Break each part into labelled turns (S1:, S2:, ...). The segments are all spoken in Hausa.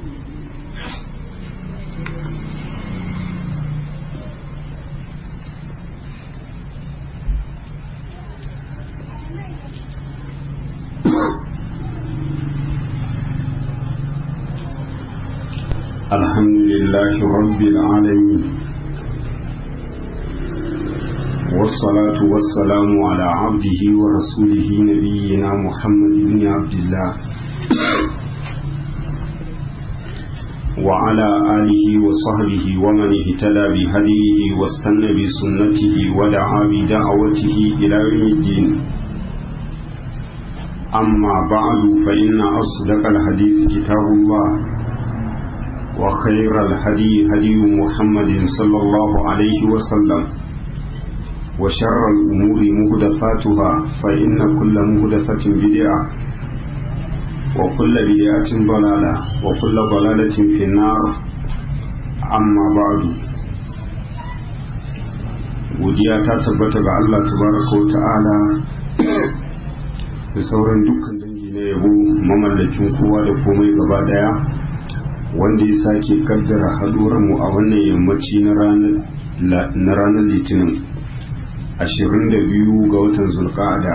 S1: الحمد لله رب العالمين والصلاة والسلام على عبده ورسوله نبينا محمد بن عبد الله وعلى آله وصحبه ومن اهتدى بهديه واستنى بسنته ودعا بدعوته إلى يوم الدين أما بعد فإن أصدق الحديث كتاب الله وخير الهدي هدي محمد صلى الله عليه وسلم وشر الأمور مهدفاتها فإن كل مهدفة بدعة وكل بدعة ضلالة وكل ضلالة في النار أما بعد godiya ta tabbata ga Allah tabaraka wa ta'ala da sauran dukkan dangi na yabo mamallakin kowa da komai gaba daya wanda ya sake kaddara mu a wannan yammaci na ranar litinin 22 ga watan zulka'ada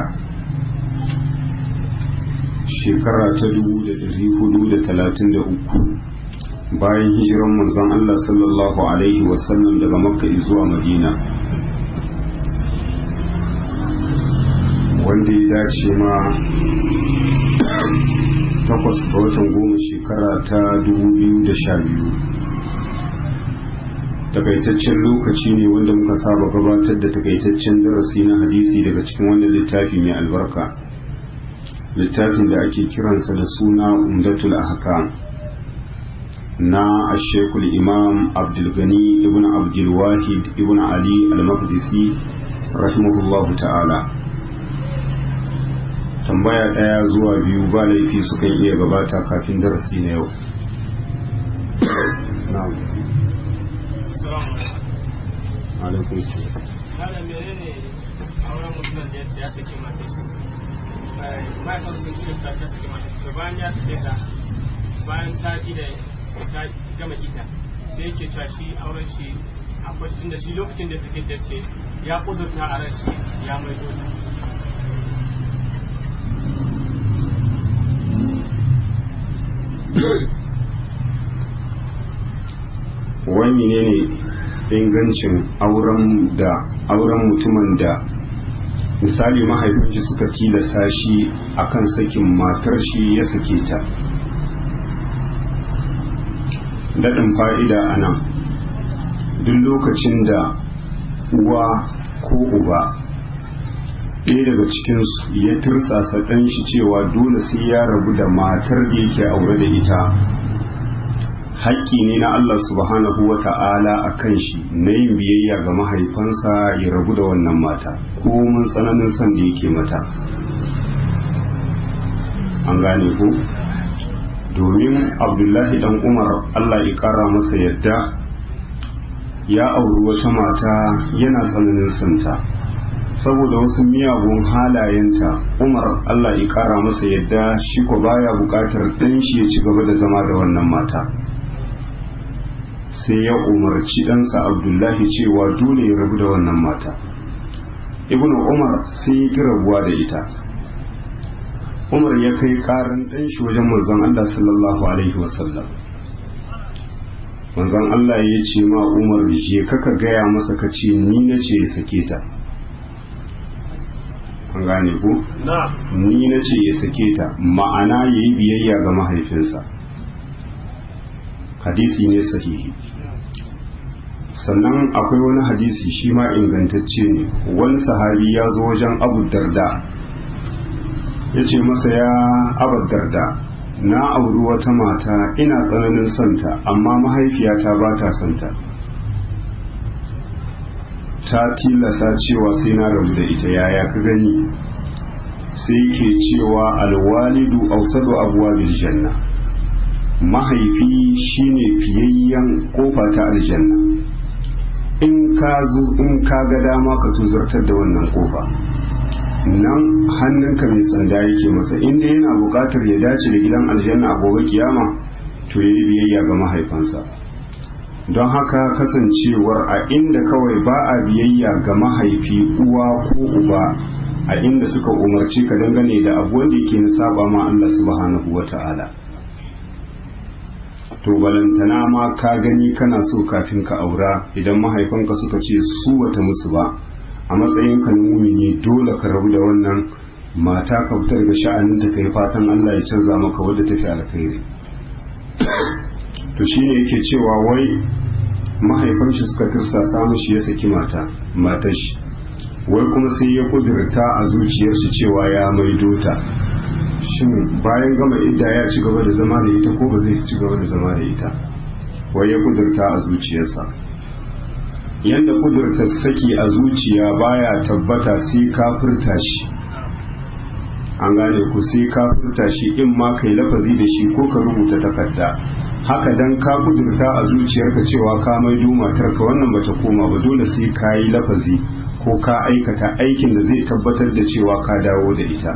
S1: shekara ta 433 bayan hijiran manzon Allah sallallahu alaihi wasallam daga makka zuwa madina wanda ya dace ma takwas ga watan goma shekara ta biyu. takaitaccen lokaci ne wanda muka saba gabatar da takaitaccen darasi na hadisi daga cikin wannan littafi mai albarka littafin da ake kiransa da suna umdatul ahkam na ashekul imam abdulgani ibn abdulwahid ibn ali al-maqdisi rahimahullahu ta'ala tambaya ɗaya zuwa biyu ba laifi sukan iya gabata kafin darasi na yau alaikun su
S2: Malam menene auren mutumin da ya saki mata shi mahaifin sun kirista ta saki mata to bayan ya sake ta bayan ta ida ta gama ita sai yake cewa shi auren shi akwai tun da shi lokacin da suke dace ya kudurta a ran shi ya mai dota
S1: wani ne ne ingancin auren da auren mutumin da misali mahaifinci suka tilasa shi akan sakin matar shi ya sake ta daɗin fa'ida a nan duk lokacin da uwa ko uba ɗaya daga cikinsu ya tirsasa ɗan shi cewa dole sai ya rabu da matar da yake aure da ita haƙƙi ne na Allah subhanahu wa ta'ala a kan shi na yin biyayya ga mahaifansa ya rabu da wannan mata ko mun tsananin son da yake mata an gane ku domin abdullahi dan umar Allah ya ƙara masa yadda ya auri wata mata yana tsananin santa saboda wasu miyagun halayenta umar Allah ya ƙara masa yadda shi ko baya buƙatar ɗan shi ya ci gaba da zama da wannan mata sai ya umarci ɗansa abdullahi cewa dole ya rabu da wannan mata ibn umar sai ya ki rabuwa da ita umar ya kai ƙarin ɗan shi wajen manzon allah sallallahu alaihi wasallam manzon allah ya ce ma umar je kaka gaya masa ka ce ni na ce ya sake ta an gane ku ni na ce ya sake ta ma'ana ya yi biyayya ga mahaifinsa hadisi ne sahihi sannan akwai wani hadisi shi ma ingantacce ne wani sahabi ya zo wajen abu darda ya ce masa ya abu darda na auri wata mata ina tsananin santa amma mahaifiyata ba ta santa ta tilasa cewa sai na rabu da ita yaya ka gani sai ke cewa alwalidu ausadu abuwa janna mahaifi shine fiyayyen kofa ta aljanna in ka zo in ka ga dama ka so zartar da wannan kofa nan hannunka mai sanda yake masa inda yana buƙatar ya dace da gidan aljanna a gobe kiyama to ya yi biyayya ga mahaifansa don haka kasancewar a inda kawai ba a biyayya ga mahaifi uwa ko uba a inda suka umarci ka dangane da abu wanda yake na saba ma Allah subhanahu wa ta'ala to balantana ma ka gani kana so kafin ka aura idan mahaifanka suka ce su wata musu ba a matsayin ka na mumini dole ka rabu da wannan mata ka fitar da sha'anin ta kai fatan Allah ya canza maka wadda tafi alkhairi to shine yake cewa wai mahaifan shi suka tirsasa mishi ya saki mata matar shi wai kuma sai ya kudurta a zuciyar shi cewa ya maido ta shin bayan gama idda ya ci gaba da zama da ita ko ba zai ci gaba da zama da ita wai ya kudurta a zuciyarsa yadda kudurta saki a zuciya baya tabbata sai ka furta shi an gane ku sai ka furta shi in ma kai lafazi da shi ko ka rubuta takarda haka dan ka kudurta a zuciyarka cewa ka maido matarka wannan bata koma ba dole sai ka yi lafazi ko ka aikata aikin da zai tabbatar da cewa ka dawo da ita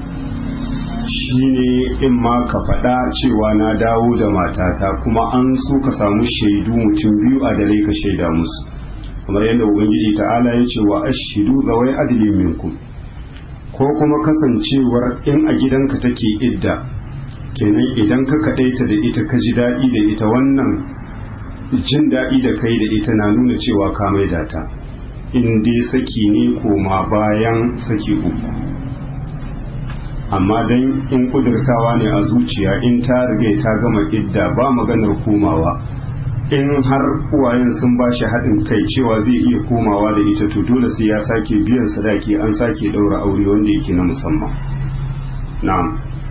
S1: shine in ma ka faɗa cewa na dawo da matata kuma an so ka samu shaidu mutum biyu a dare ka shaida musu kamar yadda ubangiji ta'ala ya ce wa ashidu zawai adilin minkum ko kuma kasancewar in a gidanka take idda kenan idan ka kaɗaita da ita ka ji daɗi da ita wannan jin daɗi da kai da ita na nuna cewa ka maida ta in dai saki ne koma bayan saki uku amma dan in kudurtawa ne a zuciya in ta riga ta gama idda ba maganar komawa in har uwayen sun ba shi haɗin kai cewa zai iya komawa da ita to dole sai ya sake biyan sadaki an sake ɗaura aure wanda yake na musamman na'am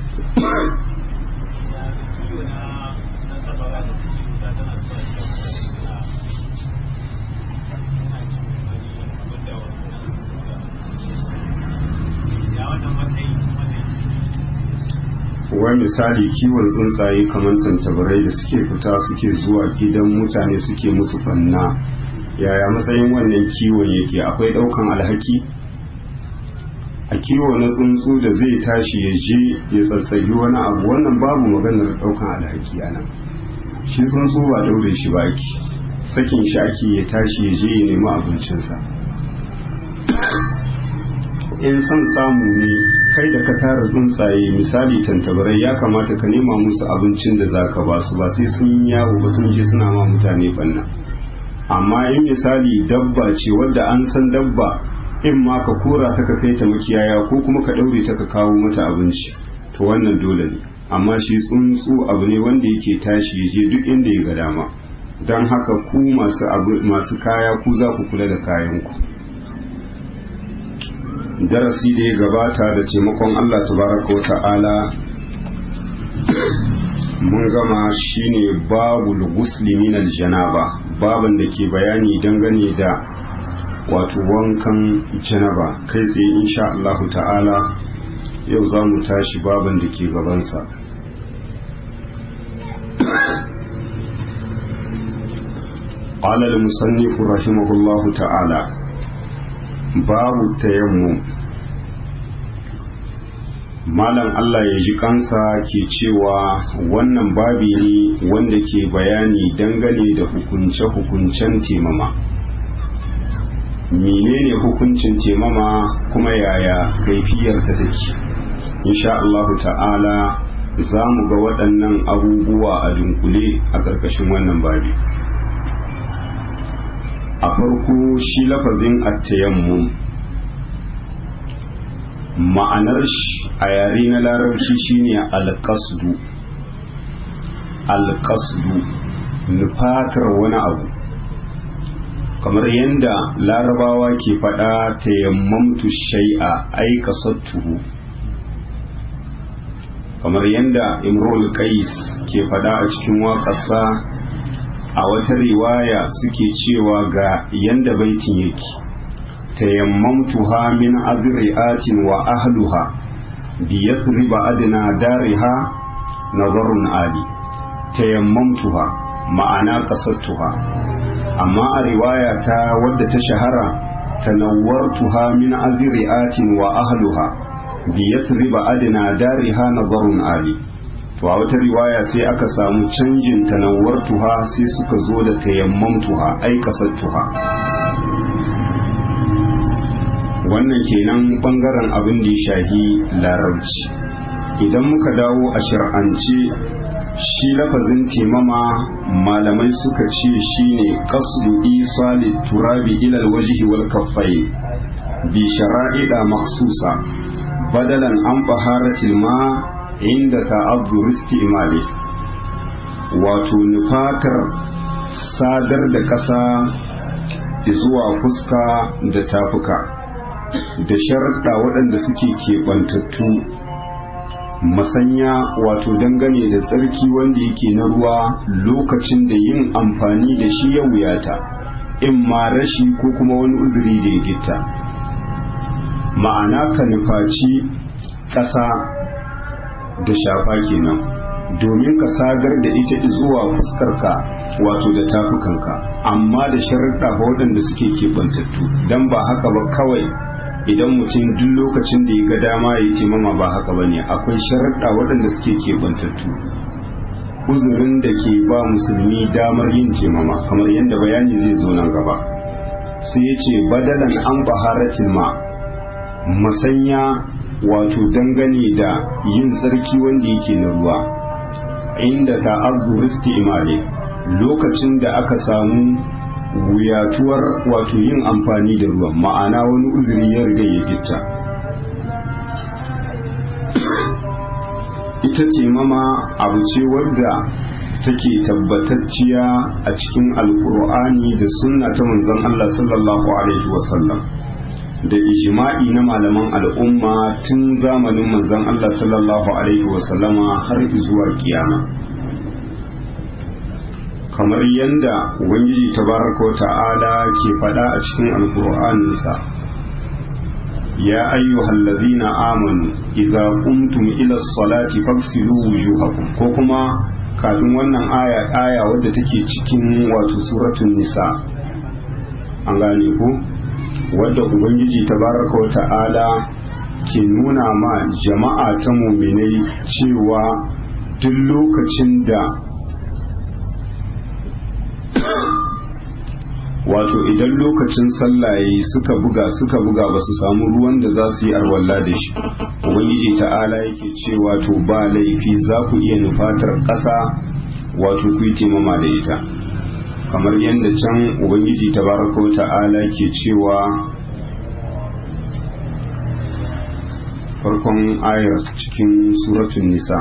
S1: wai misali kiwon tsuntsaye kamar tantabarai da suke fita suke zuwa gidan mutane suke musu fanna yaya matsayin wannan kiwon yake akwai daukan alhaki a kiwo na tsuntsu da zai tashi ya je ya tsatsagi wani abu wannan babu maganar daukan alhaki a nan shi tsuntsu ba daure shi ba ake sakin shi ake ya tashi ya je ya nemi abincinsa in son samu ne kai da ka tara tsuntsaye misali tantabarai ya kamata ka nema musu abincin da za ka ba su ba sai sun yawo ba sun je suna ma mutane banna amma in misali dabba ce wadda an san dabba in ma ka kora ta ka kai ta makiyaya ko kuma ka daure ta ka kawo mata abinci to wannan dole ne amma shi tsuntsu abu ne wanda yake tashi ya je duk inda ya ga dama don haka ku masu kaya ku za ku kula da kayanku darasi da ya gabata da taimakon Allah tabaraka wa ta'ala mun gama shine babul gusli min aljanaba baban da ke bayani dangane da wato wankan janaba kai tsaye insha Allah ta'ala yau za mu tashi baban da ke gabansa قال المصنف رحمه الله تعالى babu tayammum malam Allah ya ji kansa ke cewa wannan babi ne wanda ke bayani dangane da hukunce-hukuncen temama menene hukuncin temama kuma yaya kaifiyar ta take insha Allah ta'ala za mu ga waɗannan abubuwa a dunkule a ƙarƙashin wannan babi a farko shi lafazin attayammum ma'anar shi a yare na larabci shine alƙasdu alƙasdu nufatar wani abu kamar yadda larabawa ke faɗa tayammamtu shai'a ai kasattuhu kamar yadda imrul qais ke faɗa a cikin waƙarsa a wata riwaya suke cewa ga yanda baitin yake tayammamtuha min adri'atin wa ahluha bi yathriba adna dariha nazarun ali tayammamtuha ma'ana qasattuha amma a riwaya ta wadda ta shahara tanawwartuha min adri'atin wa ahluha bi yathriba adna dariha nazarun ali to a wata riwaya sai aka samu canjin tanawar tuha sai suka zo da tayammam tuha ai kasar tuha wannan kenan bangaren abin da ya shahi larabci idan muka dawo a shir'ance shi lafazin temama malamai suka ce shine qasdu isali turabi ila alwajhi wal kaffai bi shara'ida maksusa badalan an baharatil ma inda ta'azzur istimali wato nufatar sadar da ƙasa zuwa fuska da tafuka da sharaɗa waɗanda suke keɓantattu masanya wato dangane da tsarki wanda yake na ruwa lokacin da yin amfani da shi ya wuyata in ma rashi ko kuma wani uzuri da ya gitta ma'ana ka nufaci ƙasa da shafa kenan domin ka sadar da ita zuwa fuskarka wato da tafukanka amma da sharaɗa waɗanda suke keɓantattu don ba haka ba kawai idan mutum duk lokacin da ya ga dama ya ce mama ba haka ba ne akwai sharaɗa waɗanda suke keɓantattu uzurin da ke ba musulmi damar yin temama kamar yadda bayani zai zo nan gaba sai ya ce badalan an baharatin ma masanya wato dangane da yin tsarki wanda yake na ruwa inda ta'azzur imale lokacin da aka samu wuyatuwar wato yin amfani da ruwan ma'ana wani uzuri ya riga ya gitta ita ce mama abu ce wadda take tabbatacciya a cikin alkur'ani da sunna ta manzon Allah sallallahu alaihi wasallam da ijma'i na malaman al'umma tun zamanin manzon Allah sallallahu alaihi wasallama har zuwa kiyama kamar yadda ubangiji tabaraka wa ta'ala ke faɗa a cikin alkur'aninsa ya ayyuhal ladhina amanu idza qumtum ila salati faghsilu wujuhakum ko kuma kafin wannan aya aya wadda take cikin wato suratul nisa an gane ko wadda ubangiji tabaraka wa ta'ala ke nuna ma jama'a ta muminai cewa duk lokacin da wato idan lokacin sallaye suka buga suka buga ba su samu ruwan da za su yi arwalla da shi ubangiji ta'ala yake cewa to ba laifi za ku iya nufatar ƙasa wato ku yi taimama da ita kamar yadda can ubangiji tabaraka wa ta'ala ke cewa farkon ayar cikin suratun nisa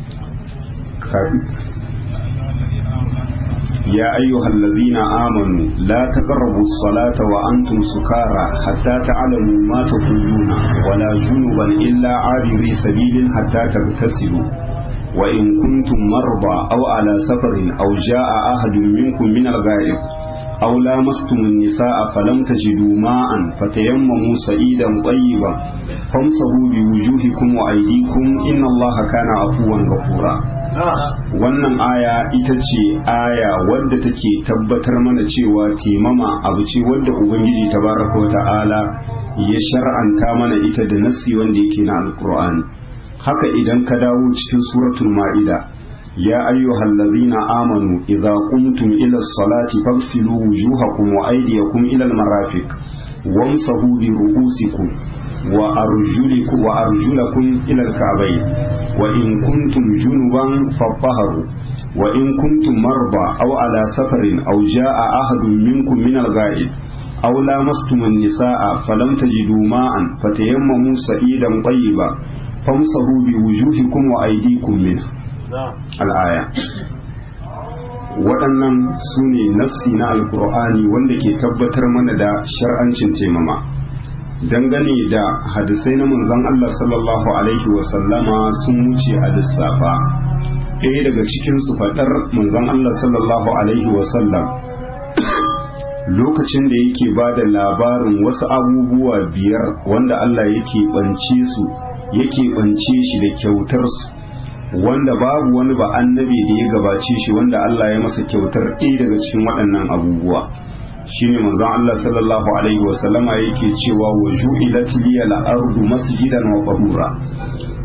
S1: يا أيها الذين آمنوا لا تقربوا الصلاة وأنتم سكارى حتى تعلموا ما تقولون ولا جنبا إلا عابري سبيل حتى تغتسلوا وإن كنتم مرضى أو على سفر أو جاء أحد منكم من الغائب أو لامستم النساء فلم تجدوا ماء فتيمموا سعيدا طيبا فامسحوا بوجوهكم وأيديكم إن الله كان عفوا غفورا wannan aya ita ce aya wadda take tabbatar mana cewa timama abu ce wadda ubangiji tabaraka wa ta'ala ya shar'anta mana ita da nassi wanda yake na alkur'ani haka idan ka dawo cikin suratul ma'ida ya ayyuhal ladhina amanu idza qumtum ila as-salati faghsilu wujuhakum wa aydiyakum ila al-marafiq wamsahu bi ru'usikum wa arjulikum wa arjulakum ila al-ka'bayn وإن كنتم جنبا فطهروا وإن كنتم مرضى أو على سفر أو جاء أحد منكم من الغائب أو لامستم النساء فلم تجدوا ماء فتيمموا سعيدا طيبا فامسحوا بوجوهكم وأيديكم منه الآية waɗannan su ne nassi na alkur'ani wanda ke tabbatar mana da shar'ancin taimama dangane da hadisai na manzon Allah sallallahu alaihi wasallama sun wuce a lissafa ɗaya daga cikin su faɗar manzon Allah sallallahu alaihi wasallam lokacin da yake ba da labarin wasu abubuwa biyar wanda Allah yake ɓance su yake ɓance shi da kyautar su wanda babu wani ba annabi da ya gabace shi wanda Allah ya masa kyautar ɗaya daga cikin waɗannan abubuwa shine manzon Allah sallallahu alaihi wa sallama yake cewa wa ju'ilat liya al-ardu masjidan wa tahura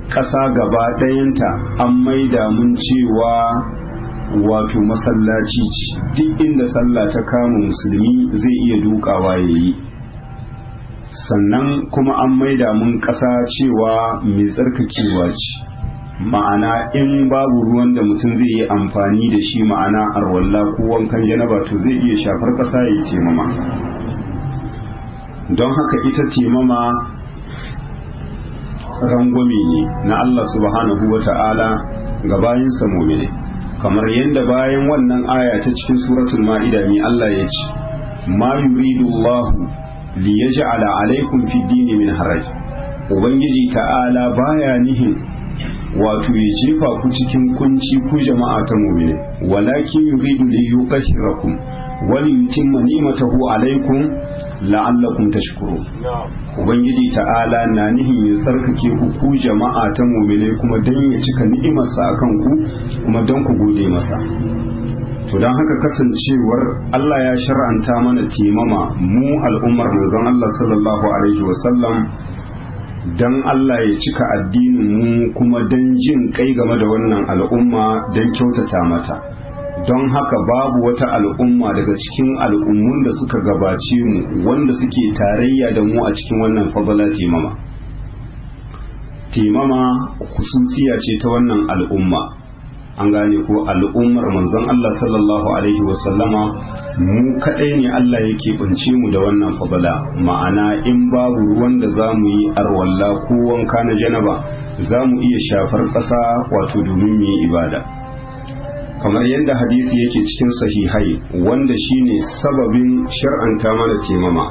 S1: ƙasa gaba ɗayanta an maida mun cewa wato masallaci ce duk inda sallah ta kama musulmi zai iya dukawa ya yi sannan kuma an maida mun ƙasa cewa mai tsarkakewa ce ma'ana in babu ruwan da mutum zai yi amfani da shi ma'ana arwalla ko wankan janaba to zai iya shafar ƙasa ya yi temama don haka ita temama rangwame ne na Allah subhanahu wa ta'ala ga bayinsa mumine kamar yadda bayan wannan aya ta cikin suratul ma'ida ne Allah ya ce ma yuridu Allah li yaj'ala alaikum fi dini min haraj ubangiji ta'ala baya nihin wato ya jefa ku cikin kunci ku jama'a ta mumine walakin yuridu li yuqahhirakum wa li yutimma ni'matahu alaikum la'allakum tashkurun ubangiji ta'ala na nihin ya tsarkake ku ku jama'a ta mumine kuma dan ya cika ni'imarsa akan ku kuma dan ku gode masa to don haka kasancewar Allah ya shar'anta mana timama mu al'ummar manzon Allah sallallahu alaihi wasallam dan Allah ya cika addinin mu kuma dan jin kai game da wannan al'umma dan kyautata mata don haka babu wata al'umma daga cikin al'ummun da suka gabace mu wanda suke tarayya da mu a cikin wannan fadala timama timama kususiya ce ta wannan al'umma an gane ko al'ummar manzon Allah sallallahu alaihi wasallama mu kadai ne Allah yake bince mu da wannan fadala ma'ana in babu ruwan da za mu yi arwalla ko wanka na janaba za mu iya shafar ƙasa wato domin mu yi ibada kamar yadda hadisi yake cikin sahihai wanda shine sababin shar'anta mana temama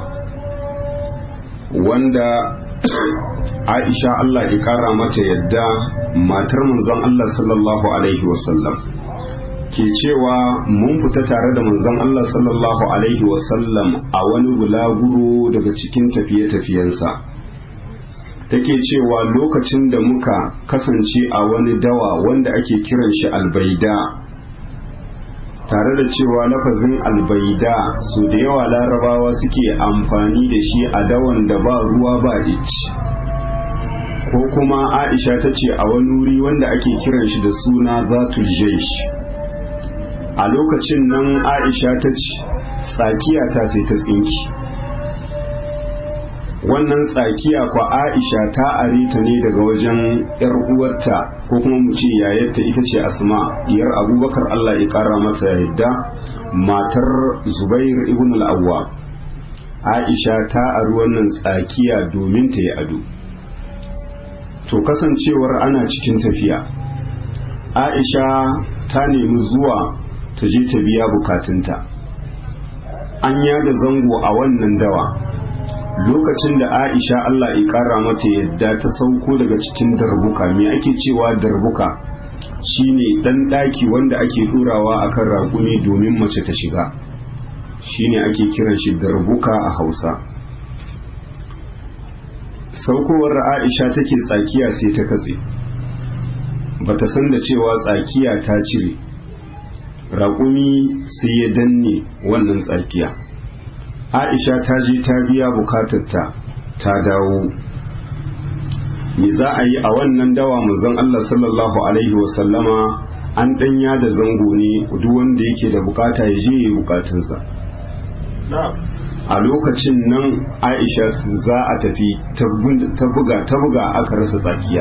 S1: wanda Aisha Allah ya kara mata yadda matar manzon Allah sallallahu alaihi wasallam ke cewa mun fita tare da manzon Allah sallallahu alaihi wasallam a wani bulaguro daga cikin tafiye-tafiyensa take cewa lokacin da muka kasance a wani dawa wanda ake kiran shi albaida tare da cewa lafazin albaida su da yawa larabawa suke amfani da shi a dawan da ba ruwa ba ici ko kuma aisha ta ce a wani wuri wanda ake kiran shi da suna zatul jaish a lokacin nan aisha ta ce tsakiya ta sai ta tsinki wannan tsakiya kwa aisha ta are ta ne daga wajen yar uwarta ko kuma mu ce yayarta ita ce asma diyar abubakar allah ya kara mata yadda matar zubair ibn al-awwa aisha ta ari wannan tsakiya domin ta yi ado to kasancewar ana cikin tafiya aisha ta nemi zuwa ta je ta biya bukatunta an yada zango a wannan dawa lokacin da aisha allah ya kara mata yadda ta sauko daga cikin darbuka me ake cewa darbuka shine dan daki wanda ake turawa akan raƙumi domin mace ta shiga shine ake kiran shi darbuka a hausa saukowar aisha take tsakiya sai ta katse bata san da cewa tsakiya ta cire raƙumi sai ya danne wannan tsakiya aisha ta je ta biya bukatarta ta dawo me za a yi a wannan dawa manzon Allah sallallahu alaihi wasallama an danya da zango ne duk wanda yake da bukata ya je ya yi bukatunsa a lokacin nan aisha za a tafi ta buga ta buga aka rasa tsakiya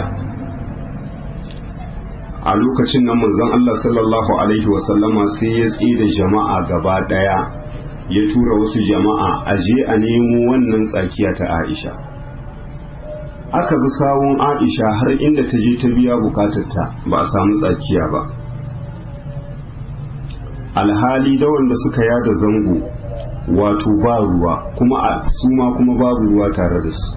S1: a lokacin nan manzon Allah sallallahu alaihi wasallama sai ya tsira jama'a gaba daya ya tura wasu jama'a a je a nemo wannan tsakiya ta Aisha aka bi sawun Aisha har inda ta je ta biya bukatarta ba a samu tsakiya ba alhali da wanda suka yada zango wato ba ruwa kuma a su ma kuma babu ruwa tare da su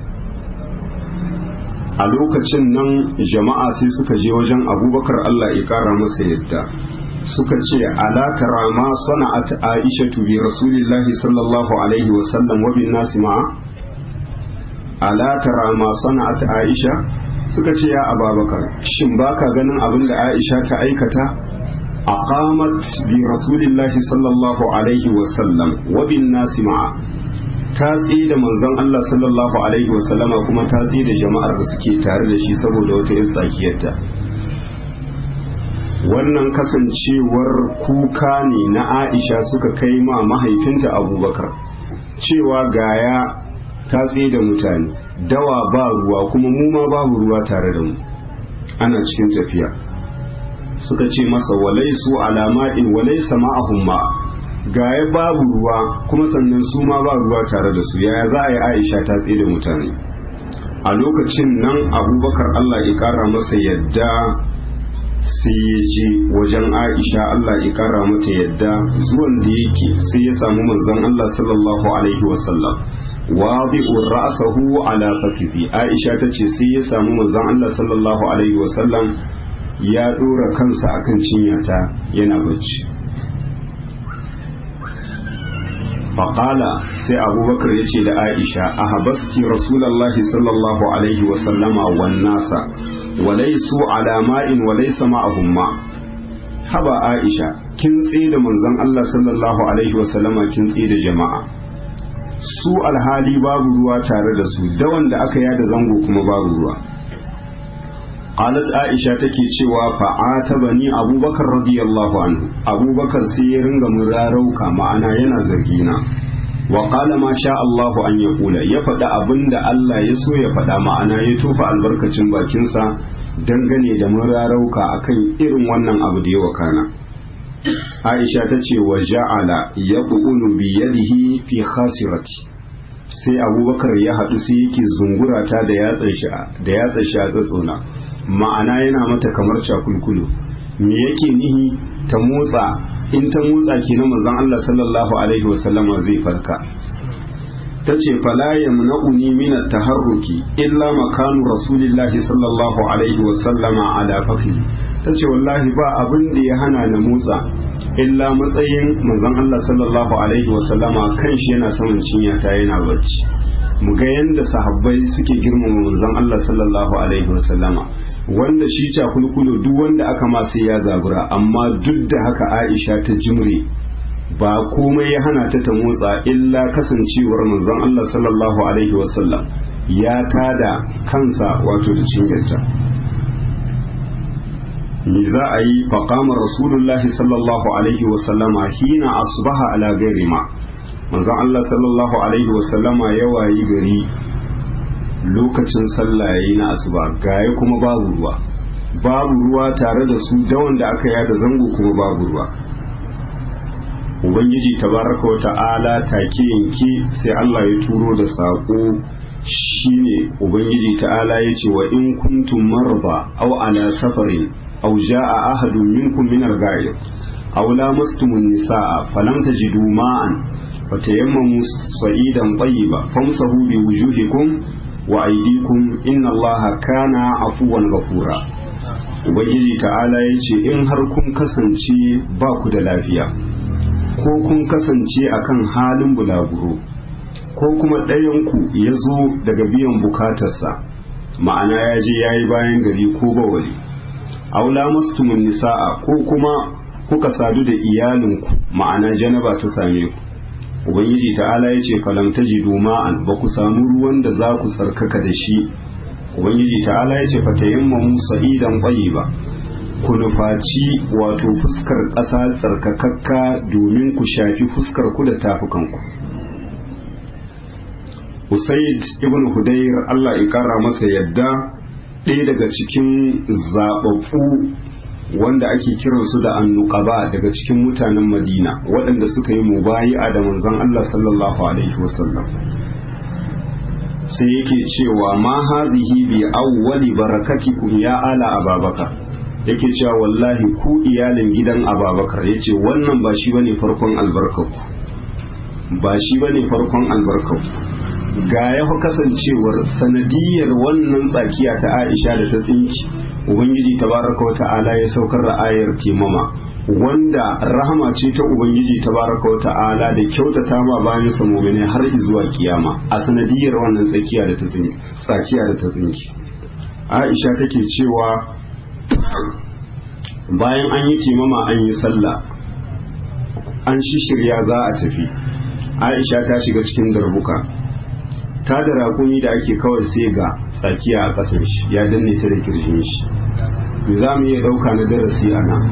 S1: a lokacin nan jama'a sai suka je wajen abubakar Allah ya kara masa yadda suka ce ala tara ma sana'at aisha bi rasulillahi sallallahu alaihi wa sallam wa bin nasi ma ala tara ma sana'at aisha suka ce ya ababakar shin baka ganin abin da aisha ta aikata aqamat bi rasulillahi sallallahu alaihi wa sallam wa bin nasi ma ta da manzon Allah sallallahu alaihi wasallama kuma ta da jama'ar da suke tare da shi saboda wata yin tsakiyarta wannan kasancewar kuka ne na Aisha suka kai ma mahaifinta Abubakar cewa gaya ta da mutane dawa ba ruwa kuma mu ma babu ruwa tare da mu ana cikin tafiya suka ce masa walaisu alama'in walaisa ma'ahum ma gaya babu ruwa kuma sannan su ma ba ruwa tare da su yaya za a yi aisha ta tsaye da mutane a lokacin nan abubakar allah ya kara masa yadda sai ya je wajen aisha allah ya kara mata yadda zuwan da yake sai ya samu manzon allah sallallahu alaihi wasallam wadi'ur ra'sahu ala fakizi aisha tace sai ya samu manzon allah sallallahu alaihi wasallam ya dora kansa akan cinyata yana bacci faƙala sai abubakar ya ce da aisha a habaski rasulallahi sallallahu alaihi wasallama wan nasa walaisu alama'in walaisa ma'ahum ma haba aisha kin da manzon Allah sallallahu alaihi wasallama kin da jama'a su alhali babu ruwa tare da su da wanda aka yada zango kuma babu ruwa qalat aisha take cewa fa'atabani abubakar radiyallahu anhu abubakar sai ya ringa murarauka ma'ana yana zargina wa qala ma sha Allah an yaqula ya faɗa abinda Allah ya so ya faɗa ma'ana ya tofa albarkacin bakinsa dangane da murarauka akan irin wannan abu da ya wakana Aisha ta ce wa ja'ala yaqulu bi yadihi fi khasirati sai abubakar ya haɗu sai yake zungurata da yatsan shi da yatsan shi a tsatsona ma'ana yana mata kamar cakulkulu me yake nihi ta motsa in ta motsa ke na manzon Allah sallallahu alaihi wasallama zai farka ta ce fala yamna'uni min at-taharruki illa makanu rasulillahi sallallahu alaihi wasallama ala fakhi ta ce wallahi ba abin da ya hana na motsa illa matsayin manzon Allah sallallahu alaihi wasallama kanshi yana saman cinya ta yana bacci mu ga yanda sahabbai suke girmama manzon Allah sallallahu alaihi wasallama wanda shi cakulkulo duk wanda aka ma sai ya zabura amma duk da haka Aisha ta jimre ba komai ya hana ta ta motsa illa kasancewar manzon Allah sallallahu alaihi wasallam ya tada kansa wato da cinyarta me za a yi faƙama rasulullahi sallallahu alaihi wasallama hina asbaha ala gairi ma manzon Allah sallallahu alaihi wasallama ya wayi gari lokacin sallah yayi na asuba gaya kuma babu ruwa babu ruwa tare da su da wanda aka yada zango kuma babu ruwa ubangiji tabaraka wa ta'ala take yanke sai Allah ya turo da sako shine ubangiji ta'ala ya ce wa in kuntum marba aw ala safarin aw jaa ahadun minkum min al-ghaib aw lamastumun nisaa falam tajidu ma'an fatayammamu sa'idan tayyiba famsahu bi wujuhikum wa aydikum inna allaha kana afuwan ghafura ubangiji ta'ala ya ce in har kun kasance ba ku da lafiya ko kun kasance akan halin bulaguro ko kuma ɗayanku ya zo daga biyan bukatarsa ma'ana ya je ya yi bayan gari ko bawali aula mastumun nisa'a ko kuma kuka sadu da iyalinku ma'ana janaba ta same ku ubangiji ta'ala ya ce falam tajidu ma'an ba ku samu ruwan da za ku tsarkaka da shi ubangiji ta'ala ya ce fatayammamu sa'idan ba ku nufaci wato fuskar ƙasa tsarkakakka domin ku shafi fuskar ku da tafukanku usaid ibn hudayr Allah ya kara masa yadda ɗaya daga cikin zaɓaɓɓu wanda ake kiransu da annuqaba daga cikin mutanen madina waɗanda suka yi mubayi'a da manzon Allah sallallahu alaihi wasallam sai yake cewa ma hadhihi bi awwali barakatikum ya ala ababakar yake cewa wallahi ku iyalin gidan ababakar yace wannan ba shi bane farkon albarkarku ba shi bane farkon albarkarku ga ya kasancewar sanadiyar wannan tsakiya ta Aisha da ta tsinki Ubangiji tabaraka wa ta'ala ya saukar da ayar timama wanda rahama ce ta Ubangiji tabaraka wa ta'ala da kyautata ma bayan sa mu'mini har zuwa kiyama a sanadiyar wannan tsakiya da ta tsinki tsakiya da ta tsinki Aisha take cewa bayan an yi timama an yi sallah an shishirya za a tafi aisha ta shiga cikin darbuka ta da raƙumi da ake kawai sai ga tsakiya a ƙasar shi ya danne ta da kirjin shi me za mu iya ɗauka na darasi a nan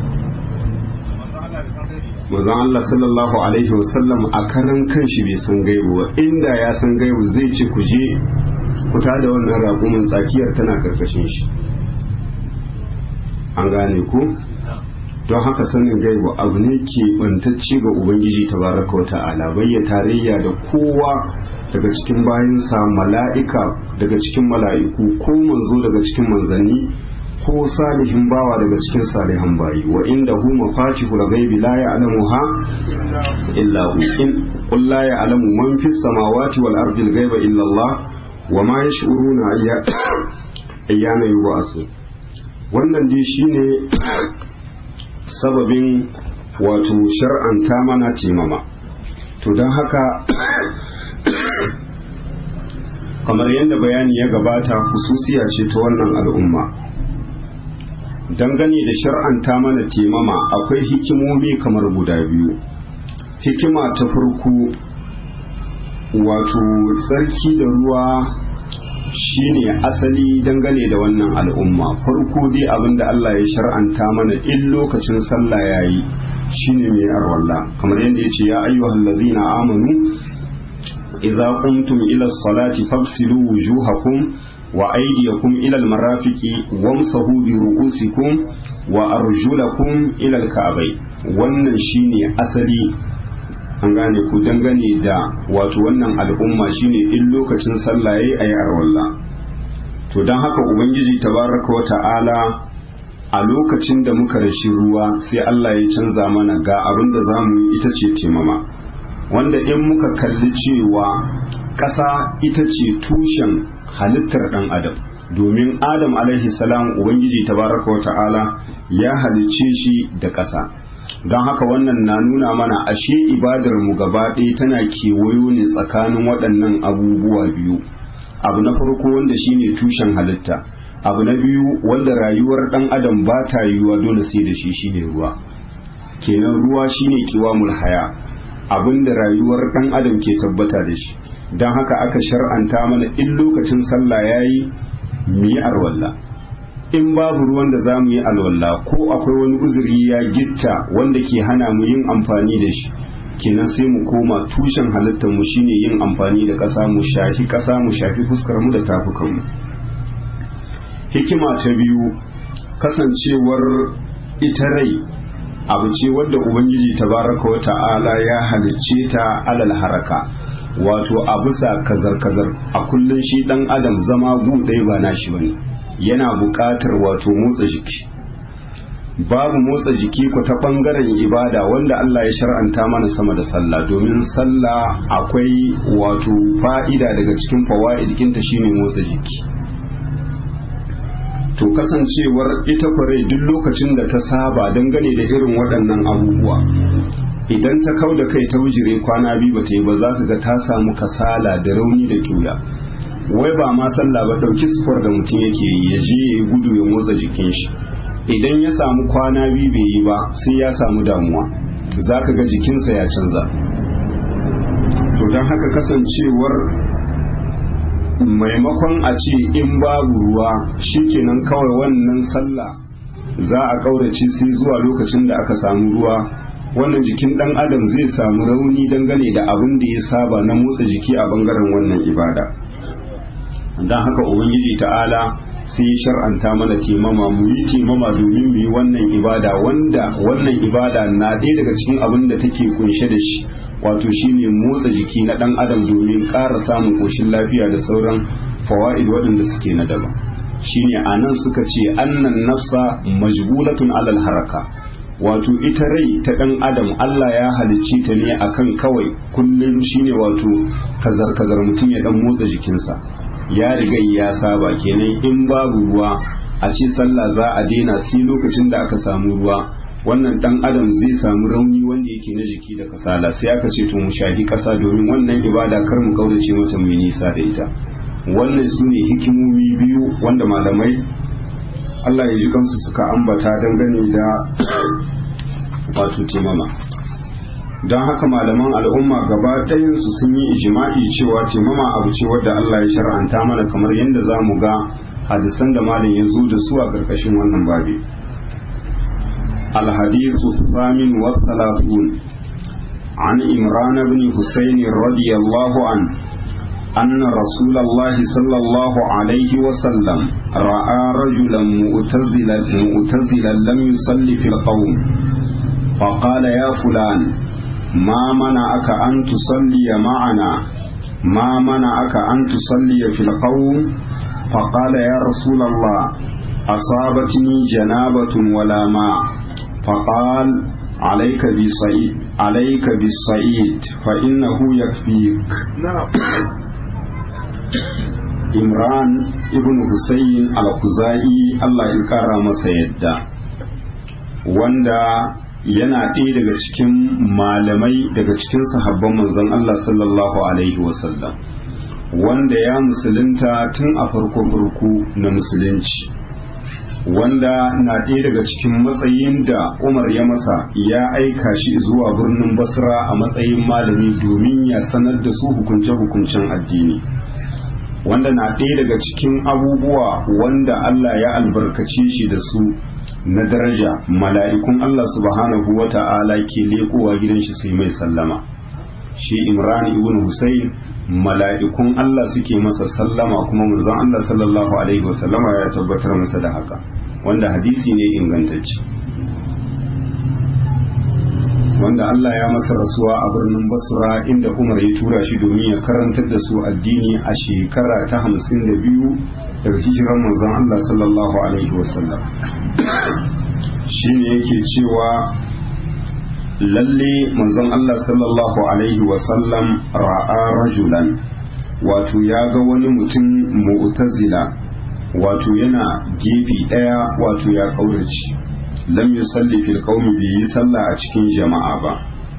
S1: manzon Allah sallallahu alaihi wasallam a karan kanshi bai san gaibu ba inda ya san gaibu zai ce ku je ku da wannan raƙumin tsakiyar tana karkashin shi an gane ku don haka sanin gaibu abu ne ke bantacce ga ubangiji tabaraka wa ta'ala bayya tarayya da kowa daga cikin bayansa mala'ika daga cikin mala'iku ko manzo daga cikin manzanni ko salihin bawa daga cikin salihan bayi wa inda hu mafatihul ghaibi la ya'lamuha illa hu in qul la ya'lamu man fis samawati wal ardi al ghaiba illa Allah wa ma yash'uruna ayyana yub'asu wannan dai shine sababin wato shar'anta mana taimama to don haka kamar yadda bayani ya gabata hususiya ce ta wannan al'umma dangane da shar'anta mana taimama akwai hikimomi kamar guda biyu hikima ta farko wato tsarki da ruwa shine asali dangane da wannan al'umma farko dai abinda Allah ya shar'anta mana in lokacin sallah yayi shine mai arwalla kamar yadda yace ya ayyuhal ladzina amanu idza qumtum ila as-salati faghsilu wujuhakum wa aydiyakum ila al-marafiqi wamsahu bi ru'usikum wa arjulakum ila al-ka'bay wannan shine asali an gane ku dangane da wato wannan al'umma shine in lokacin sallah yayi ayi arwalla to dan haka ubangiji tabaraka wa ta'ala a lokacin da muka rashi ruwa sai Allah ya canza mana ga abin da zamu yi ita ce temama wanda in muka kalli cewa ƙasa ita ce tushen halittar ɗan adam domin adam alaihi salam ubangiji tabaraka wa ta'ala ya halicce shi da ƙasa don haka wannan na nuna mana ashe ibadar mu gaba ɗaya tana kewayo ne tsakanin waɗannan abubuwa biyu abu na farko wanda shine tushen halitta abu na biyu wanda rayuwar ɗan adam ba ta yiwuwa dole sai da shi shine ruwa kenan ruwa shine kiwamul haya abinda rayuwar ɗan adam ke tabbata da shi don haka aka shar'anta mana in lokacin sallah yayi mu yi arwalla in babu ruwan da za mu yi alwala ko akwai wani uzuri ya gitta wanda ke hana mu yin amfani da shi kenan sai mu koma tushen halittar mu shine yin amfani da ƙasa mu shafi ƙasa mu shafi fuskar mu da tafukan mu hikima ta biyu kasancewar ita rai abu ce wadda ubangiji tabaraka wa ta'ala ya halicce ta alal haraka wato a bisa kazar-kazar a kullum shi dan adam zama gu ɗaya ba nashi bane yana buƙatar wato motsa jiki babu motsa jiki ku ta ɓangaren ibada wanda Allah ya shar'anta mana sama da sallah domin sallah akwai wato fa'ida daga cikin fawa'id jikinta shine motsa jiki to kasancewar ita kware duk lokacin da ta saba dangane da irin waɗannan abubuwa idan ta kau da kai ta wujire kwana biyu ba ta yi ba za ka ga ta samu kasala da rauni da kyuya wai ba ma sallah ba ɗauki sufar da mutum yake yi ya je ya yi gudu ya motsa jikin shi idan ya samu kwana biyu bai yi ba sai ya samu damuwa za ka ga jikinsa ya canza to don haka kasancewar maimakon a ce in babu ruwa shikenan kawai wannan sallah za a ƙaurace sai zuwa lokacin da aka samu ruwa wannan jikin ɗan adam zai samu rauni dangane da abin da ya saba na motsa jiki a bangaren wannan ibada don haka ubangiji ta'ala sai ya shar'anta mana timama mu yi timama domin mu yi wannan ibada wanda wannan ibada na ɗaya daga cikin abin da take kunshe da shi wato shine motsa jiki na ɗan adam domin ƙara samun koshin lafiya da sauran fawa'id waɗanda suke na daban shine a nan suka ce annan nafsa majbulatun alal haraka wato ita rai ta ɗan adam Allah ya halicci ta ne akan kawai kullum shine wato kazar kazar mutum ya ɗan motsa jikinsa ya riga ya saba kenan in babu ruwa a ce sallah za a daina sai lokacin da aka samu ruwa wannan dan adam zai samu rauni wanda yake na jiki da kasala sai aka ce to mu shahi kasa domin wannan ibada kar mu kaurace mata mu nisa da ita wannan su ne hikimomi biyu wanda malamai Allah ya ji kansu suka ambata dangane da wato timama don haka malaman al'umma gaba ɗayansu sun yi ijima'i cewa taimama abu ce wadda Allah ya shar'anta mana kamar yadda za mu ga hadisan da malam ya zo da su a ƙarƙashin wannan babi الحديث الثامن والثلاثون عن إمران بن حسين رضي الله عنه أن رسول الله صلى الله عليه وسلم رأى رجلا مؤتزلا مؤتزلا لم يصلي في القوم فقال يا فلان ما منعك أن تصلي معنا ما منعك أن تصلي في القوم فقال يا رسول الله أصابتني جنابة ولا ماء فقال عليك بالصعيد عليك بالصعيد فإنه يكفيك
S3: نعم
S1: Imran ibn Hussein al-Khuzai Allah ya kara masa yadda wanda yana ɗaya daga cikin malamai daga cikin sahabban manzon Allah sallallahu alaihi wasallam wanda ya musulunta tun a farko farko na musulunci wanda na ɗaya daga cikin matsayin da Umar ya masa ya aika shi zuwa birnin Basra a matsayin malami domin ya sanar da su hukunce-hukuncen addini wanda na ɗaya daga cikin abubuwa wanda Allah ya albarkace shi da su na daraja mala'ikun Allah subhanahu wa ta'ala ke leƙowa gidan shi sai mai sallama shi Imran ibn Husayn mala'ikun Allah suke masa sallama kuma manzon Allah sallallahu alaihi wasallama ya tabbatar masa da haka wanda hadisi ne ingantacce wanda Allah ya masa rasuwa a birnin Basra inda Umar ya tura shi domin ya karantar da su addini a shekara ta hamsin da biyu daga hijiran manzon Allah sallallahu alaihi wasallam shine yake cewa lalle manzon Allah sallallahu alaihi wasallam ra'a rajulan wato ya ga wani mutum mu'tazila wato yana gefe daya wato ya kaurace lam yusalli fil qaumi bi yi sallah a cikin jama'a ba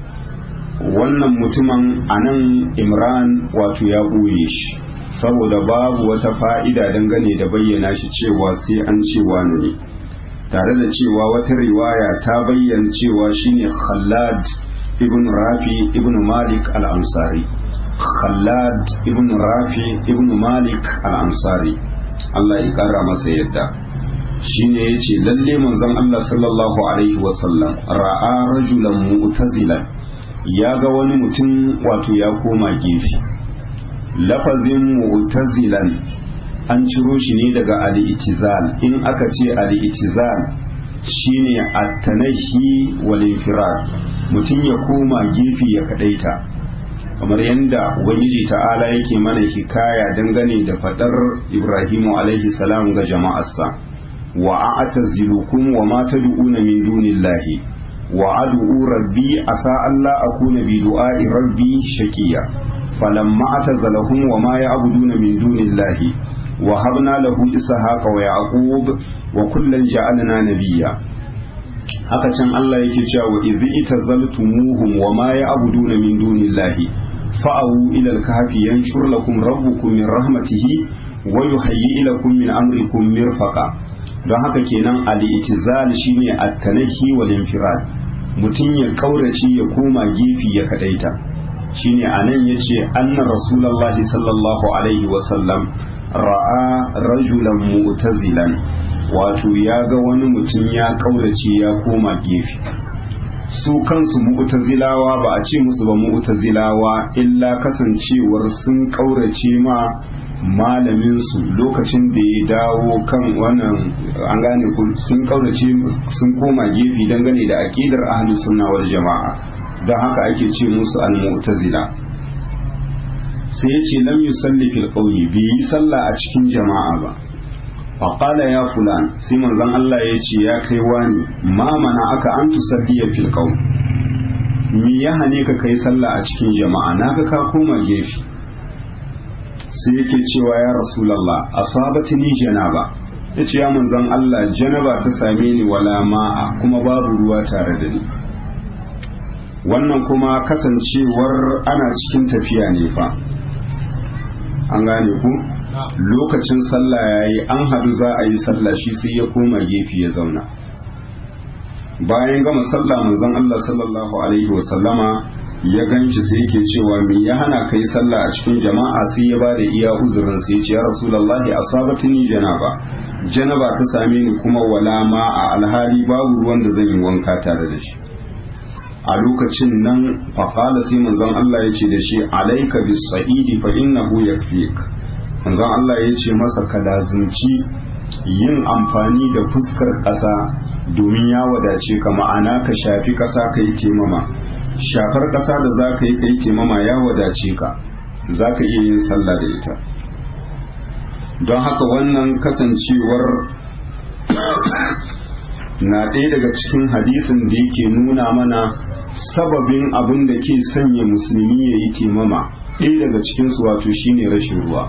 S1: wannan mutumin anan Imran wato ya boye shi saboda babu wata fa'ida dangane da bayyana shi cewa sai an ce wani ne tare da cewa wata riwaya ta bayyana cewa shine Khallad ibn Rafi ibn Malik al-Ansari Khallad ibn Rafi ibn Malik al-Ansari Allah ya kara masa yadda shine yace lalle manzon Allah sallallahu alaihi wasallam ra'a rajulan mu'tazilan ya ga wani mutum wato ya koma gefe lafazin mu'tazilan an ciro shi ne daga al-itizal in aka ce al-itizal shine at-tanahi wal infirad mutum ya koma gefe ya kadaita kamar yadda ubangiji ta'ala yake mana hikaya dangane da fadar ibrahimu alaihi salam ga jama'arsa wa a'tazilukum wa ma tad'una min dunillahi wa ad'u rabbi asa alla akuna bi du'a'i rabbi shaqiya falamma atazalahum wa ma ya'buduna min dunillahi wa habna lahu ishaqa wa yaqub wa kullan ja'alna nabiyya haka can Allah yake cewa wa idh itazaltumuhum wa ma ya'buduna min dunillahi fa'awu ila al-kahfi yanshur lakum rabbukum min rahmatihi wa yuhayyi lakum min amrikum mirfaqa don haka kenan al-itizal shine at-tanahi wal infirad mutum ya kaurace ya koma gefe ya kadaita shine anan yace anna rasulullahi sallallahu alaihi wa sallam ra'a rajulan mu'tazilan wato ya ga wani mutum ya kaurace ya koma gefe su kansu mu'tazilawa ba a ce musu ba mu'tazilawa illa kasancewar sun kaurace ma malamin su lokacin da ya dawo kan wannan an gane sun kaurace sun koma gefe dangane da aqidar ahlus sunna wal jama'a don haka ake ce musu al-mu'tazila sai ya ce lam yusalli fil qawli bi yi sallah a cikin jama'a ba faƙala ya fulan sai manzon Allah ya ce ya kai wani ma mana aka an tusalliya fil qaum mi ya hane ka kai sallah a cikin jama'a naga ka koma gefe sai yake cewa ya rasulullah asabatini janaba yace ya manzon Allah janaba ta same ni wala ma'a kuma babu ruwa tare da ni wannan kuma kasancewar ana cikin tafiya ne fa an gane ku lokacin sallah ya yi an haɗu za a yi sallah shi sai ya koma gefe ya zauna bayan gama sallah manzon Allah sallallahu alaihi wasallama ya ganshi sai yake cewa me ya hana kai sallah a cikin jama'a sai ya bada iya uzurin sai ya ce ya rasulullahi asabatini janaba janaba ta same ni kuma wala ma a alhali babu ruwan da zan yi wanka tare da shi a lokacin nan faqala sai manzon Allah ya ce da shi alaika bis sa'idi fa innahu yakfik manzon Allah ya ce masa ka lazimci yin amfani da fuskar ƙasa domin ya wadace ka ma'ana ka shafi ƙasa ka yi temama shafar ƙasa da za ka yi ka yi temama ya wadace ka za ka iya yin sallah da ita don haka wannan kasancewar na ɗaya daga cikin hadisin da yake nuna mana sababin abin da ke sanya musulmi ya yi temama ɗaya daga cikinsu wato shine rashin ruwa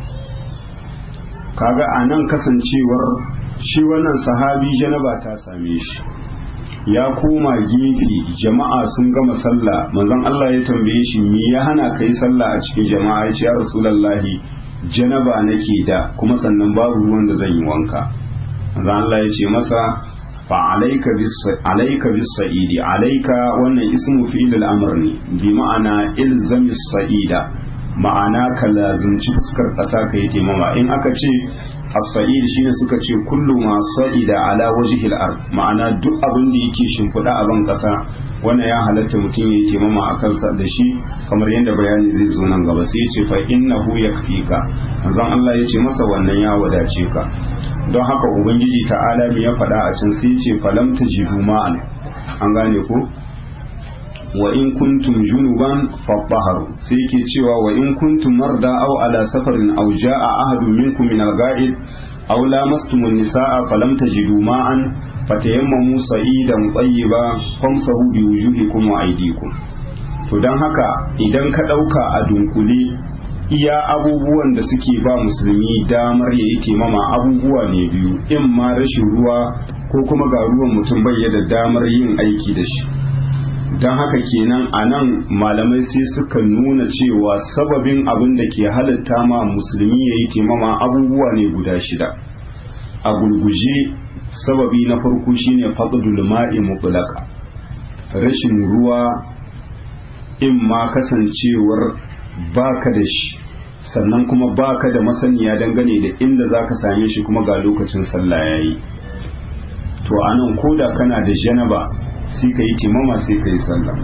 S1: kaga a nan kasancewar shi wannan sahabi janaba ta same shi ya koma gefe jama'a sun gama sallah manzon Allah ya tambaye shi me ya hana kai sallah a cikin jama'a ya ce ya rasulullahi janaba nake da kuma sannan babu ruwan da zan yi wanka manzon Allah ya ce masa fa alayka bis alayka bis sa'idi alayka wannan ismu fi'il al-amr ne bi ma'ana ilzamis sa'ida ma'ana ka lazimci fuskar ƙasa ka yi taimama in aka ce as-sa'id shine suka ce kullu ma sa'ida ala wajhi al-ard ma'ana duk abin da yake shimfiɗa a ban ƙasa wannan ya halatta mutum ya yi taimama a kansa da shi kamar yadda bayani zai zo nan gaba sai ya ce fa innahu yakfika manzon Allah ya ce masa wannan ya wadace ka don haka ubangiji ta'ala me ya faɗa a can sai ya ce falam tajidu ma'an an gane ko wa in kuntum junuban fatahharu sai yake cewa wa in kuntum marda aw ala safarin aw jaa ahadun minkum min al-ga'id aw lamastum an-nisaa falam tajidu ma'an fatayammamu sa'idan tayyiba famsahu bi wujuhikum wa aydikum to dan haka idan ka dauka a dunkule iya abubuwan da suke ba musulmi damar ya yi taimama abubuwa ne biyu in ma rashin ruwa ko kuma ga ruwan mutum bai da damar yin aiki da shi don haka kenan a nan malamai sai suka nuna cewa sababin abin da ke halitta ma musulmi ya yi taimama abubuwa ne guda shida a gulguje sababi na farko shine faqdul ma'i mutlaka rashin ruwa in ma kasancewar baka da shi sannan kuma baka da masaniya dangane da inda zaka same shi kuma ga lokacin sallah yayi to anan koda kana da janaba sai ka yi timama sai ka yi sallah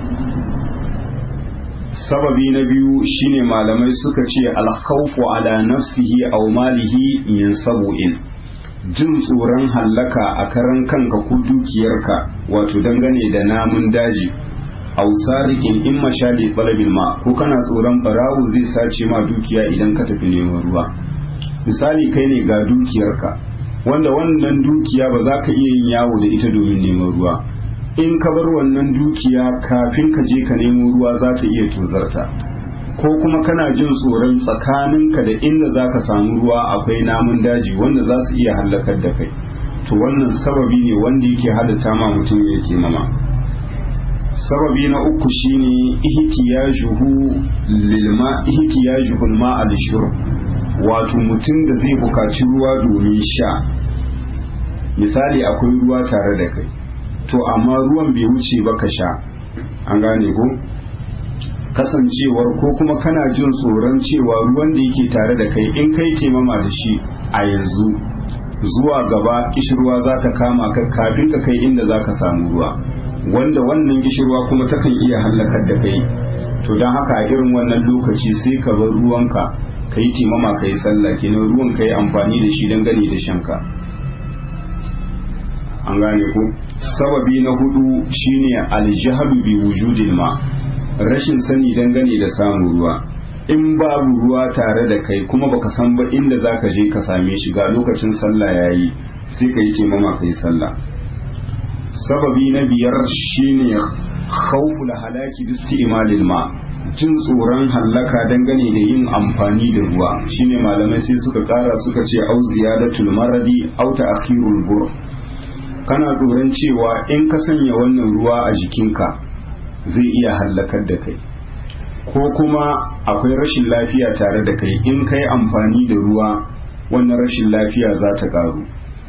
S1: sababi na biyu shine malamai suka ce alkhawfu ala nafsihi aw malihi min sabu'in jin tsoron hallaka a karan kanka ko dukiyarka wato dangane da namun daji aw sariqin in mashali talabil ma ko kana tsoron barawo zai sace ma dukiya idan ka tafi neman ruwa misali kai ne ga dukiyarka wanda wannan dukiya ba za ka iya yin yawo da ita domin neman ruwa in ka bar wannan dukiya kafin ka je ka nemo ruwa za ta iya tozarta ko kuma kana jin tsoron tsakaninka da inda za ka samu ruwa akwai namun daji wanda za su iya hallakar da kai to wannan sababi ne wanda yake halitta ma mutum ya ke mama sababi na uku shine ihtiyajuhu lilma ihtiyajuhu alma al-shurb wato mutum da zai bukaci ruwa domin sha misali akwai ruwa tare da kai to amma ruwan bai wuce ba ka sha an gane ko kasancewar ko kuma kana jin tsoron cewa ruwan da yake tare da kai in kai taimama da shi a yanzu zuwa gaba kishirwa za ta kama ka kafin ka kai inda za ka samu ruwa wanda wannan kishirwa kuma takan iya hallakar da kai to don haka a irin wannan lokaci sai ka bar ruwanka ka yi taimama ka yi sallah kenan ruwan ka yi amfani da shi dangane da shanka an gane ko sababi na hudu shine aljahlu bi wujudil ma rashin sani dangane da samun ruwa in babu ruwa tare da kai kuma baka san ba inda zaka je ka same shi ga lokacin sallah yayi sai ka yi taimama ka yi sallah sababi na biyar shine khawful halaki bi isti'malil ma jin tsoron hallaka dangane da yin amfani da ruwa shine malamai sai suka kara suka ce au ziyadatul maradi au ta'khirul bur kana tsoron cewa in ka sanya wannan ruwa a jikinka zai iya hallakar da kai ko kuma akwai rashin lafiya tare da kai in ka yi amfani da ruwa wannan rashin lafiya za ta karu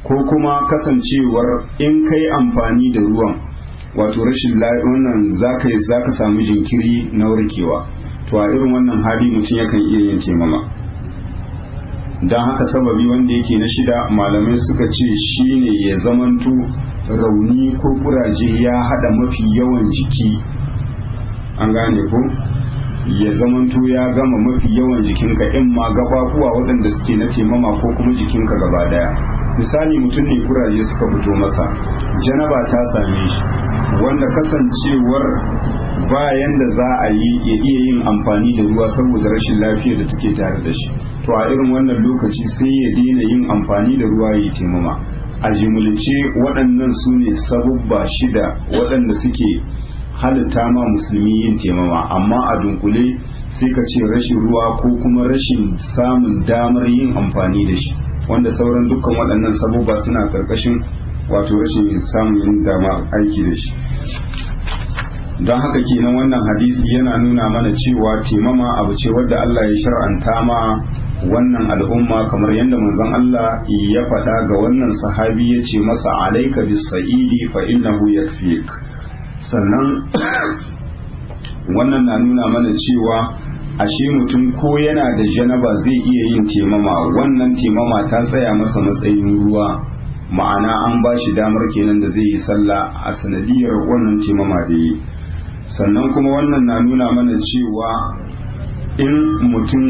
S1: ko kuma kasancewar in kai amfani da ruwan wato rashin wannan zaka zaka samu jinkiri na warkewa to a irin wannan hali mutum yakan iya yin taimama don haka sababi wanda yake na shida malamai suka ce shine ya zamanto rauni ko kuraje ya hada mafi yawan jiki an gane ko ya zamanto ya gama mafi yawan jikinka in ma gababuwa waɗanda suke na taimama ko kuma jikinka gaba daya misali mutum ne kuraje suka fito masa janaba ta same shi wanda kasancewar bayan da za a yi ya iya yin amfani da ruwa saboda rashin lafiyar da take tare da shi to a irin wannan lokaci sai ya daina yin amfani da ruwa ya taimama a jimulce waɗannan su ne sabubba shida waɗanda suke halitta ma musulmi yin taimama amma a dunkule sai ka ce rashin ruwa ko kuma rashin samun damar yin amfani da shi wanda sauran dukkan waɗannan sabubba suna karkashin wato rashin samun yin dama aiki da shi don haka kenan wannan hadisi yana nuna mana cewa taimama abu ce wadda Allah ya shar'anta ma wannan al'umma kamar yadda manzon Allah ya faɗa ga wannan sahabi ya ce masa alaika bis sa'idi fa innahu yakfik sannan wannan na nuna mana cewa ashe mutum ko yana da janaba zai iya yin temama wannan temama ta tsaya masa matsayin ruwa ma'ana an ba shi damar kenan da zai yi sallah a sanadiyar wannan temama da yi sannan kuma wannan na nuna mana cewa in mutum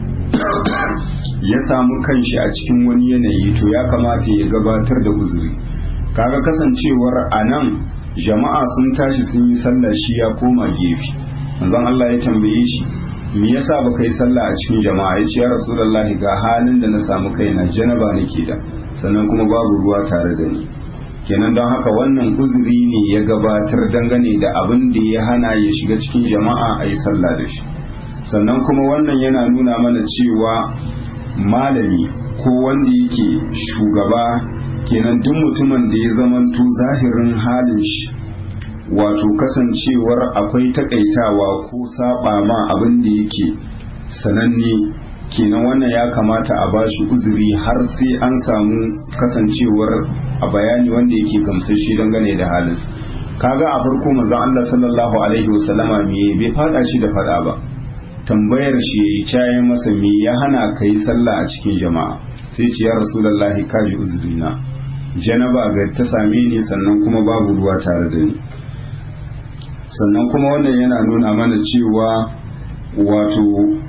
S1: ya samu kanshi a cikin wani yanayi to ya kamata ya gabatar da uzuri kaga kasancewar a nan jama'a sun tashi sun yi sallah shi ya koma gefe manzon Allah ya tambaye shi me yasa baka yi sallah a cikin jama'a ya ce ya rasulullahi ga halin da na samu kaina janaba nake da sannan kuma babu ruwa tare da ni kenan don haka wannan uzuri ne ya gabatar dangane da abin da ya hana ya shiga cikin jama'a a yi sallah da shi sannan kuma wannan yana nuna mana cewa malami ko wanda yake shugaba kenan duk mutumin da ya zamanto zahirin halin shi wato kasancewar akwai takaitawa ko saba ma abin da yake sananne kenan wannan ya kamata a bashi uzuri har sai an samu kasancewar a bayani wanda yake gamsashe dangane da halin kaga a farko manzon Allah sallallahu alaihi wasallama me bai fada shi da fada ba tambayar shi yayi caye masa me ya hana kai sallah a cikin jama'a sai ce ya rasulullahi kaji uzurina janaba ga ta same ni sannan kuma babu ruwa tare da ni sannan kuma wannan yana nuna mana cewa wato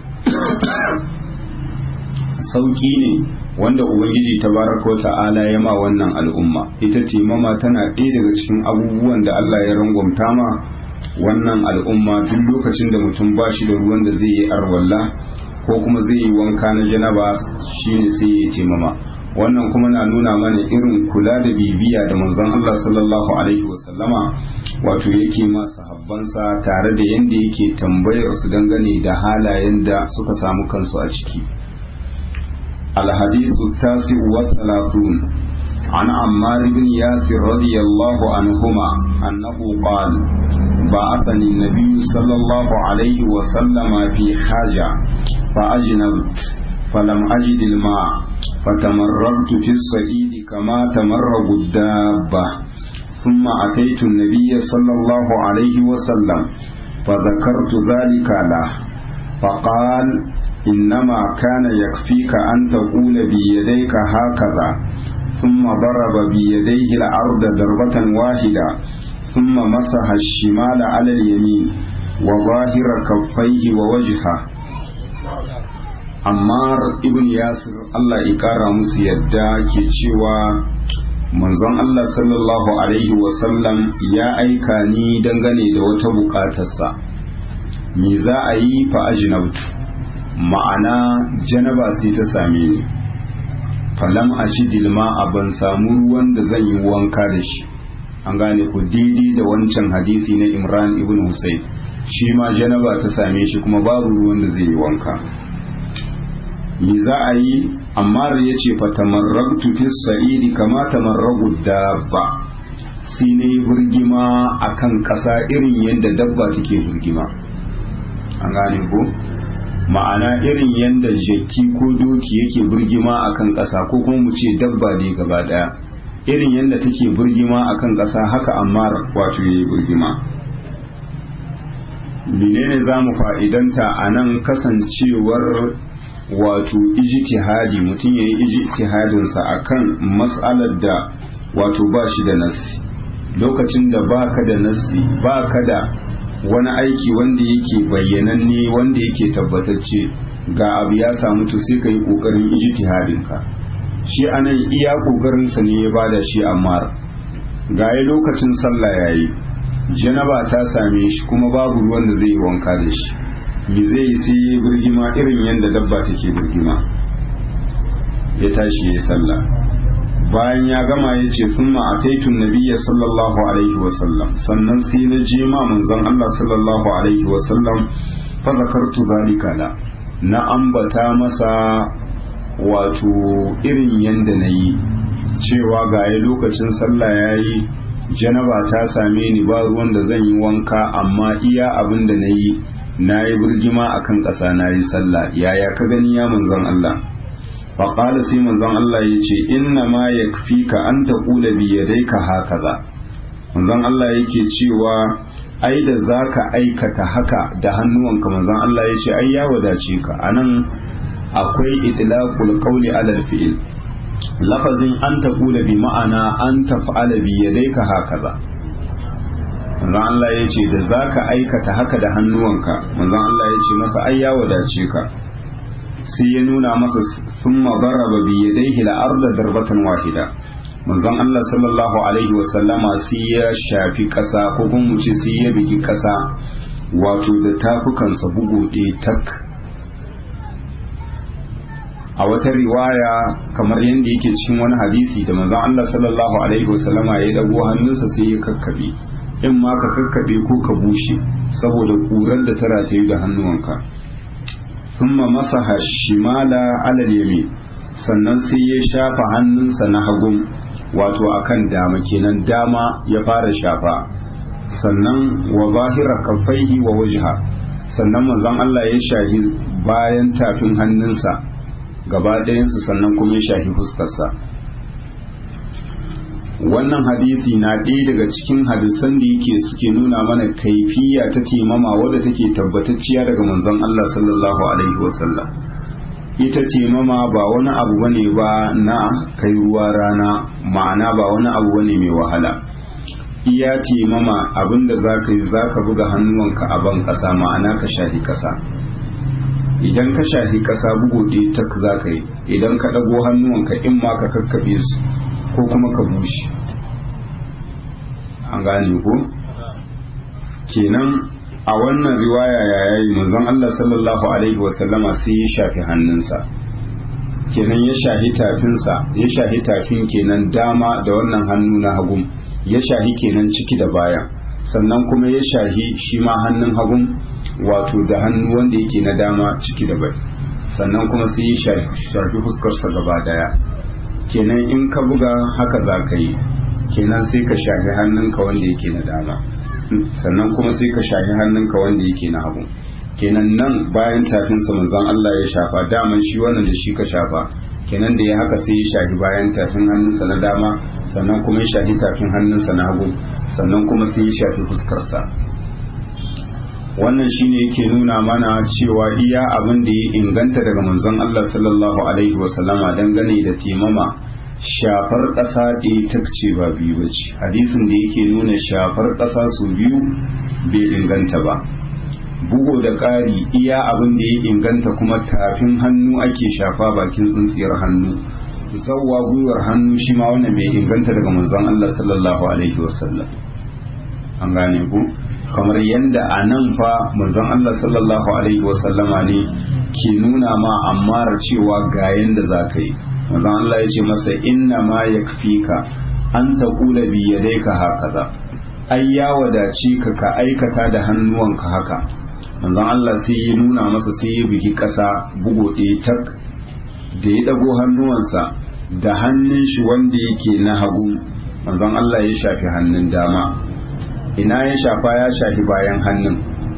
S1: sauki ne wanda ubangiji tabaraka wa ta'ala ya ma wannan al'umma ita timama tana ɗaya daga cikin abubuwan da Allah ya rangwamta ma wannan al'umma duk lokacin da mutum ba shi da ruwan da zai yi arwalla ko kuma zai yi wanka na janaba shine sai ya taimama wannan kuma na nuna mana irin kula da bibiya da manzon Allah sallallahu alaihi wasallama wato yake ma sahabbansa tare da yanda yake tambayar su dangane da halayen da suka samu kansu a ciki الحديث التاسع والثلاثون عن عمار بن ياسر رضي الله عنهما أنه قال بعثني النبي صلى الله عليه وسلم في حاجة فأجنبت فلم أجد الماء فتمررت في الصعيد كما تمرغ الدابة ثم أتيت النبي صلى الله عليه وسلم فذكرت ذلك له فقال إنما كان يكفيك أن تقول بيديك هكذا ثم ضرب بيديه الأرض ضربة واحدة ثم مسح الشمال على اليمين وظاهر كفيه ووجهه Ammar ibn Yasir Allah ya kara musu yadda ke cewa manzon Allah sallallahu Alaihi wasallam ya aika ni dangane da wata bukatarsa me za a yi fa ajinabtu ma'ana janaba sai ta same ni falam a ci dilma a ban samu ruwan da zan yi wanka da shi an gane ku daidai da wancan hadisi na imran ibn husayn shi ma janaba ta same shi kuma babu ruwan da zai yi wanka me za a yi amma ya ce fatamarrabtu fi sa'idi kama tamarragu dabba sai na yi burgima akan ƙasa irin yadda dabba take burgima an gane ko ma'ana irin yadda jaki ko doki yake burgima akan ƙasa ko kuma mu ce dabba dai gaba ɗaya irin yadda take burgima akan ƙasa haka ammar wato yayi burgima menene za mu fa'idanta a nan kasancewar wato ijtihadi mutum ya yi ijtihadinsa a kan matsalar da wato ba shi da nassi lokacin da ba ka da nassi ba ka da wani aiki wanda yake bayyananne wanda yake tabbatacce ga abu ya samu to sai ka yi ƙoƙarin ijtihadinka shi anan iya ƙoƙarinsa ne ya bada shi amma ga lokacin sallah yayi janaba ta same shi kuma babu ruwan da zai yi wanka da shi mi zai yi sai ya birgima irin yadda dabba take birgima ya tashi ya sallah bayan ya gama ya ce sun ma'ataitun nabiya sallallahu alaihi wasallam sannan sai na je ma manzon Allah sallallahu alaihi wasallam fa zakartu zalika la na ambata masa wato irin yadda na yi cewa ga lokacin sallah ya yi janaba ta same ni ba ruwan da zan yi wanka amma iya abin da na yi na yi birgima a kan ƙasa na yi sallah yaya ka gani ya manzon Allah faƙala sai manzon Allah ya ce inna ma ya fi ka an ta ƙula biyadai ka haka za manzon Allah yake cewa ai da za ka aikata haka da hannuwanka manzon Allah ya ce ai ya wadace ka anan akwai idlaqul qawli alal fi'il lafazin an ta kula bi ma'ana an taf'ala bi yadayka hakaza manzon Allah ya ce da zaka aikata haka da hannuwanka manzon Allah ya ce masa ai ya wadace ka sai ya nuna masa thumma daraba bi yadayhi la arda darbatan wahida manzon Allah sallallahu alaihi wa sallama sai ya shafi kasa ko kuma mu ce sai ya bigi kasa wato da tafukansa bugu ɗaya tak a wata riwaya kamar yadda yake cikin wani hadisi da manzon Allah sallallahu alaihi wasallama ya dago hannunsa sai ya kakkabe in ma ka kakkabe ko ka bushe saboda kurar da ta rataye da hannuwanka thumma masaha shimala ala yamin sannan sai ya shafa hannunsa na hagun wato akan dama kenan dama ya fara shafa sannan wa zahira kaffaihi wa wajha sannan manzon Allah ya shahi bayan tafin hannunsa gaba ɗayansu sannan kuma ya shafi fuskarsa wannan hadisi na ɗaya daga cikin hadisan da yake suke nuna mana kaifiya ta temama wadda take tabbatacciya daga manzon Allah sallallahu alaihi wasallam ita temama ba wani abu bane ba na kai ruwa rana ma'ana ba wani abu bane mai wahala iya temama abinda za ka yi za ka buga hannuwanka a ban ƙasa ma'ana ka shafi ƙasa idan ka shafi ƙasa bugu ɗaya tak za ka yi idan ka ɗago hannuwanka in ma ka kakkaɓe su ko kuma ka bushe an gane ko kenan a wannan riwaya ya yayi manzon Allah sallallahu alaihi wasallama sai ya shafi hannunsa kenan ya shahi tafinsa ya shahi tafin kenan dama da wannan hannu na hagun ya shahi kenan ciki da baya sannan kuma ya shahi shi ma hannun hagun wato da hannu wanda yake na dama ciki da bai sannan kuma sai ya shafi fuskarsa gaba daya kenan in ka buga haka za ka yi kenan sai ka shafi hannunka wanda yake na dama sannan kuma sai ka shafi hannunka wanda yake na hagu kenan nan bayan tafinsa manzon Allah ya shafa daman shi wannan da shi ka shafa kenan da ya haka sai ya shafi bayan tafin hannunsa na dama sannan kuma ya shafi tafin hannunsa na hagu sannan kuma sai ya shafi fuskarsa wannan shine yake nuna mana cewa iya abin da ya inganta daga manzon Allah sallallahu alaihi wasallama dangane da timama shafar ƙasa ɗaya ta ce ba biyu ba ce hadisin da yake nuna shafar ƙasa su biyu bai inganta ba bugu da ƙari iya abin da ya inganta kuma tafin hannu ake shafa bakin tsintsiyar hannu zawwa gwiwar hannu shi ma wannan bai inganta daga manzon Allah sallallahu alaihi wasallam an gane ku kamar yadda a nan fa manzon Allah sallallahu alaihi wasallama ne ke nuna ma ammar cewa ga yanda za ka yi manzon Allah ya ce masa inna ma yakfika an taqula bi yadayka hakaza ai ya wadace ka ka aikata da hannuwanka haka manzon Allah sai ya nuna masa sai ya bugi ƙasa bugo ɗaya tak da ya ɗago hannuwansa da hannun shi wanda yake na hagu manzon Allah ya shafi hannun dama ina ya shafa ya shafi bayan hannun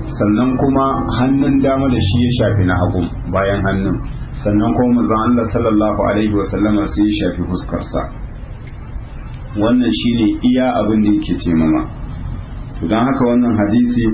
S1: sannan kuma hannun dama da shi ya shafi na hagu bayan hannun sannan kuma manzon Allah sallallahu alaihi wasallama sai ya shafi fuskarsa wannan shine iya abin da yake taimama to don haka wannan hadisi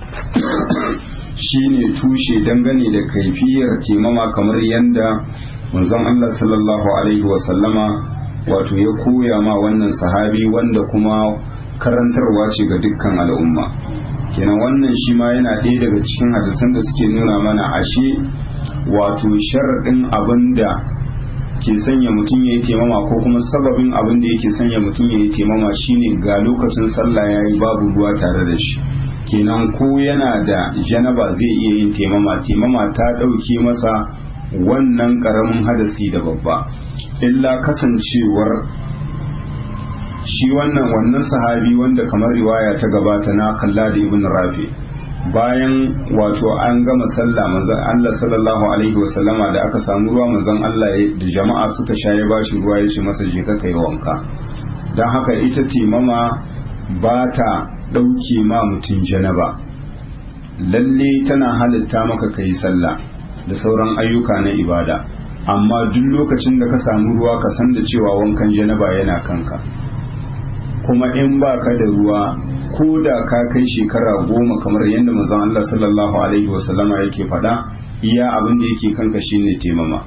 S1: shine tushe dangane da kaifiyar taimama kamar yadda manzon Allah sallallahu alaihi wasallama wato ya koya ma wannan sahabi wanda kuma karantarwa ce ga dukkan al'umma kenan wannan shi ma yana ɗaya daga cikin hadisan da suke nuna mana ashe wato sharaɗin abin da ke sanya mutum ya yi taimama ko kuma sababin abin da yake sanya mutum ya yi taimama shine ga lokacin sallah ya yi babu ruwa tare da shi kenan ko yana da janaba zai iya yin taimama taimama ta ɗauke masa wannan ƙaramin hadasi da babba illa kasancewar shi wannan wannan sahabi wanda kamar riwaya ta gabata na kalla da ibn rafi bayan wato an gama sallah manzon Allah sallallahu alaihi wasallama da aka samu ruwa manzon Allah da jama'a suka sha ya bashi ruwa ya ce masa je ka kai wanka don haka ita timama ba ta ɗauke ma mutum janaba lalle tana halitta maka kai sallah da sauran ayyuka na ibada amma duk lokacin da ka samu ruwa ka san da cewa wankan janaba yana kanka kuma in ba ka da ruwa ko da ka kai shekara goma kamar yadda manzon Allah sallallahu alaihi wasallama yake faɗa iya abin da yake kanka shine temama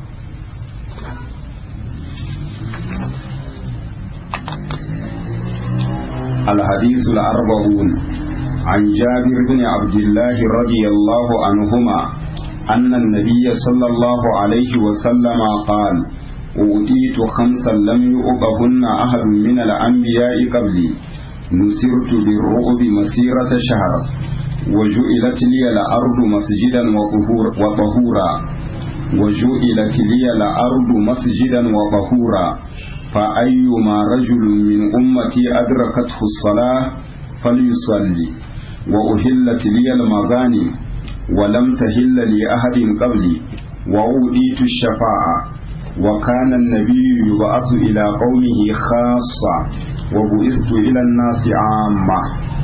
S1: الحديث الأربعون عن جابر بن عبد الله رضي الله عنهما أن النبي صلى الله عليه وسلم قال أوتيت خمسا لم يؤبهن أحد من الأنبياء قبلي نسرت بالرعب مسيرة شهر وجعلت لي الأرض مسجدا وطهورا وجعلت لي الأرض مسجدا وطهورا فأيما رجل من أمتي أدركته الصلاة فليصلي وأهلت لي المغانم ولم تهل لأحد قبلي وأوديت الشفاعة وكان النبي يبعث إلى قومه خاصة وبعثت إلى الناس عامة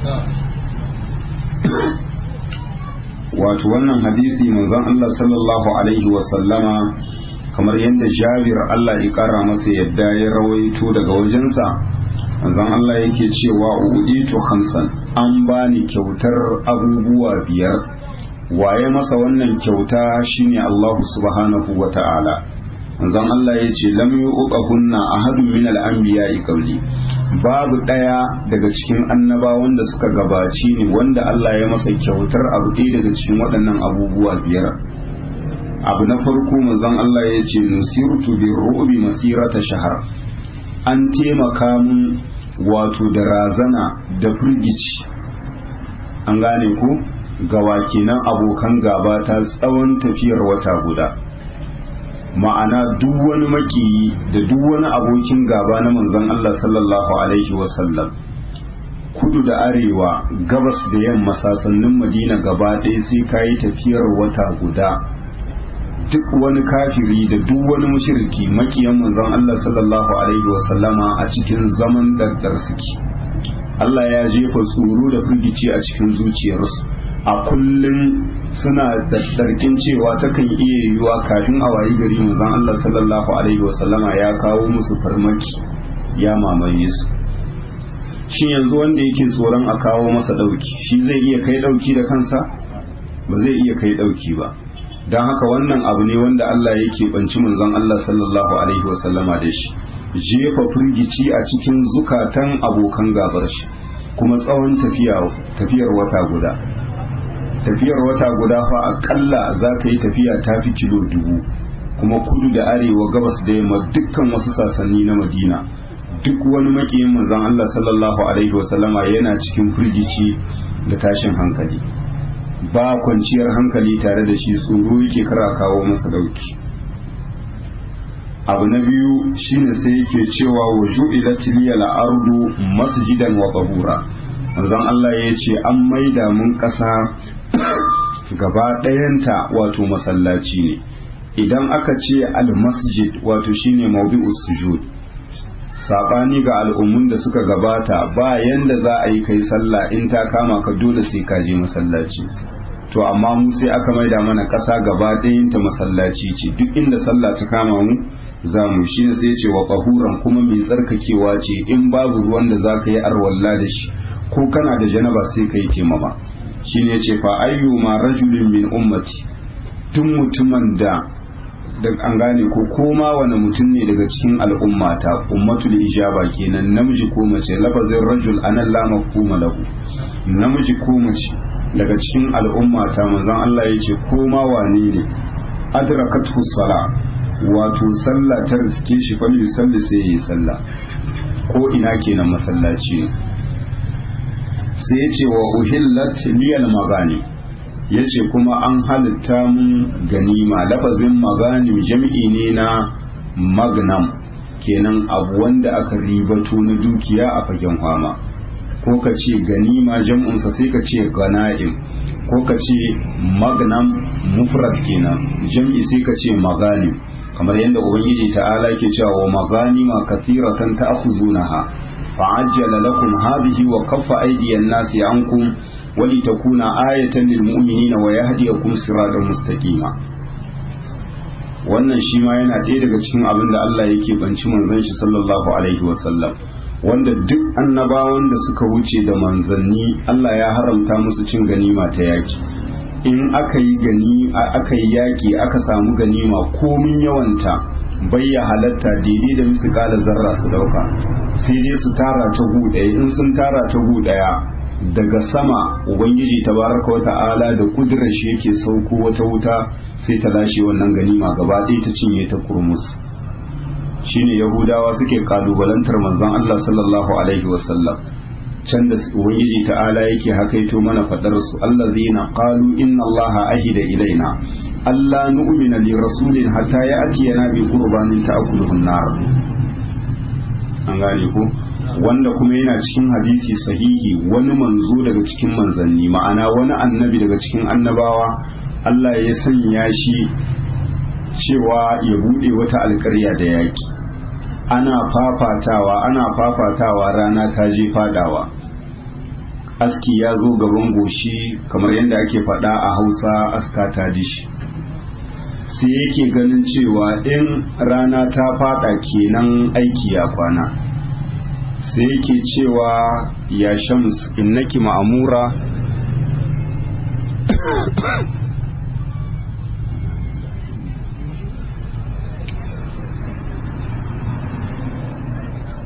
S1: wato wannan hadisi manzon Allah sallallahu alaihi wasallama kamar yadda Jabir Allah ya kara masa yadda ya rawaito daga wajensa manzon Allah yake cewa uditu khamsan an bani kyautar abubuwa biyar waye masa wannan kyauta shine Allah subhanahu wa ta'ala manzon Allah ya ce lam yuqahunna ahadun min al-anbiya'i qabli babu daya daga cikin annabawan da suka gabaci ni wanda Allah ya masa kyautar abu ɗaya daga cikin waɗannan abubuwa biyar abu na farko manzon Allah ya ce nusirtu bi ru'bi masirata shahar an taimaka mun wato da razana da firgici an gane ku gawa kenan abokan gaba ta tsawon tafiyar wata guda ma'ana duk wani makiyi da duk wani abokin gaba na manzon Allah sallallahu alaihi wasallam kudu da arewa gabas da yamma sasannin madina gaba ɗaya sai ka yi tafiyar wata guda duk wani kafiri da duk wani mushriki makiyan manzon Allah sallallahu alaihi wasallama a cikin zaman daddar suke Allah ya jefa tsoro da firgici a cikin zuciyarsu a kullum suna da darkin cewa takan iya yiwuwa kafin a wayi gari manzon Allah sallallahu alaihi wasallama ya kawo musu farmaki ya mamaye su shin yanzu wanda yake tsoron a kawo masa dauki shi zai iya kai dauki da kansa ba zai iya kai dauki ba don haka wannan abu ne wanda Allah yake banci manzon Allah sallallahu alaihi wasallama da shi jefa firgici a cikin zukatan abokan gabar shi kuma tsawon tafiyar wata guda tafiyar wata guda fa akalla za ka yi tafiya ta fi kilo dubu kuma kudu da arewa gabas da yamma dukkan wasu sasanni na madina duk wani makiyin manzon Allah sallallahu alaihi wasallama yana cikin firgici da tashin hankali ba kwanciyar hankali tare da shi tsoro yake kara kawo masa dauki abu na biyu shine sai yake cewa wa ju'ilat liyal ardu masjidan wa tahura manzon Allah ya ce an maida mun kasa gaba ɗayanta wato masallaci ne idan aka ce al-masjid wato shine mawdi'us sujud sabani ga al'ummun da suka gabata ba yanda za a yi kai sallah in ta kama ka dole sai ka je masallaci to amma mu sai aka maida mana ƙasa gaba ɗayanta masallaci ce duk inda sallah ta kama mu za mu shi ne sai ce wa ƙahuran kuma mai tsarkakewa ce in babu ruwan da za ka yi arwalla da shi ko kana da janaba sai ka yi taimama shi ne ce fa ayyu ma rajulin min ummati tun mutumin da da an gane ko koma wani mutum ne daga cikin al'ummata ummatul ijaba kenan namiji ko mace lafazin rajul anan la mafhuma lahu namiji ko mace daga cikin al'ummata manzon Allah ya ce koma wane ne adrakathu sala wato sallah ta riske shi fa salli sai yi sallah ko ina kenan masallaci ne sai ya ce wa uhillat liyal magani ya ce kuma an halitta mun ganima lafazin magani jam'i ne na magnam kenan abu wanda aka ribato na dukiya a fagen kwama ko ka ce ganima jam'unsa sai ka ce gana'im ko ka ce magnam mufrad kenan jam'i sai ka ce maganim kamar yadda ubangiji ta'ala ke cewa wa maganima kathiratan ta'khuzunaha fa'ajjala lakum hadhihi wa kaffa aydiyan nasi ankum ولتكون آية للمؤمنين ويهديكم صراطا مستقيما wannan shi ma yana ɗaya daga cikin abin da Allah yake banci manzon shi sallallahu alaihi wasallam wanda duk annabawan da suka wuce da manzanni Allah ya haramta musu cin ganima ta yaki in aka yi gani aka yi yaki aka samu ganima komin yawanta bayya halatta daidai da musu kala zarra su dauka sai dai su tara ta gu ɗaya in sun tara ta gu ɗaya daga sama ubangiji tabaraka wa ta'ala da kudurar shi yake sauko wata wuta sai ta lashe wannan ganima gaba ɗaya ta cinye ta kurmus shine yahudawa suke kalubalantar manzon Allah sallallahu alaihi wasallam can da ubangiji ta'ala yake hakaito mana fadar su allazina qalu inna allaha ahida ilaina alla nu'mina li rasulin hatta ya'tiyana bi qurbanin ta'kuluhu an-nar an gane ko wanda kuma yana cikin hadisi sahihi wani manzo daga cikin manzanni ma'ana wani annabi daga cikin annabawa Allah ya sanya shi cewa ya bude wata alƙarya da yaki ana fafatawa ana fafatawa rana ta je fadawa aski ya zo gaban goshi kamar yadda ake faɗa a hausa aska ta dishi sai yake ganin cewa in rana ta fada kenan aiki ya kwana sai yake cewa ya shams innaki ma'amura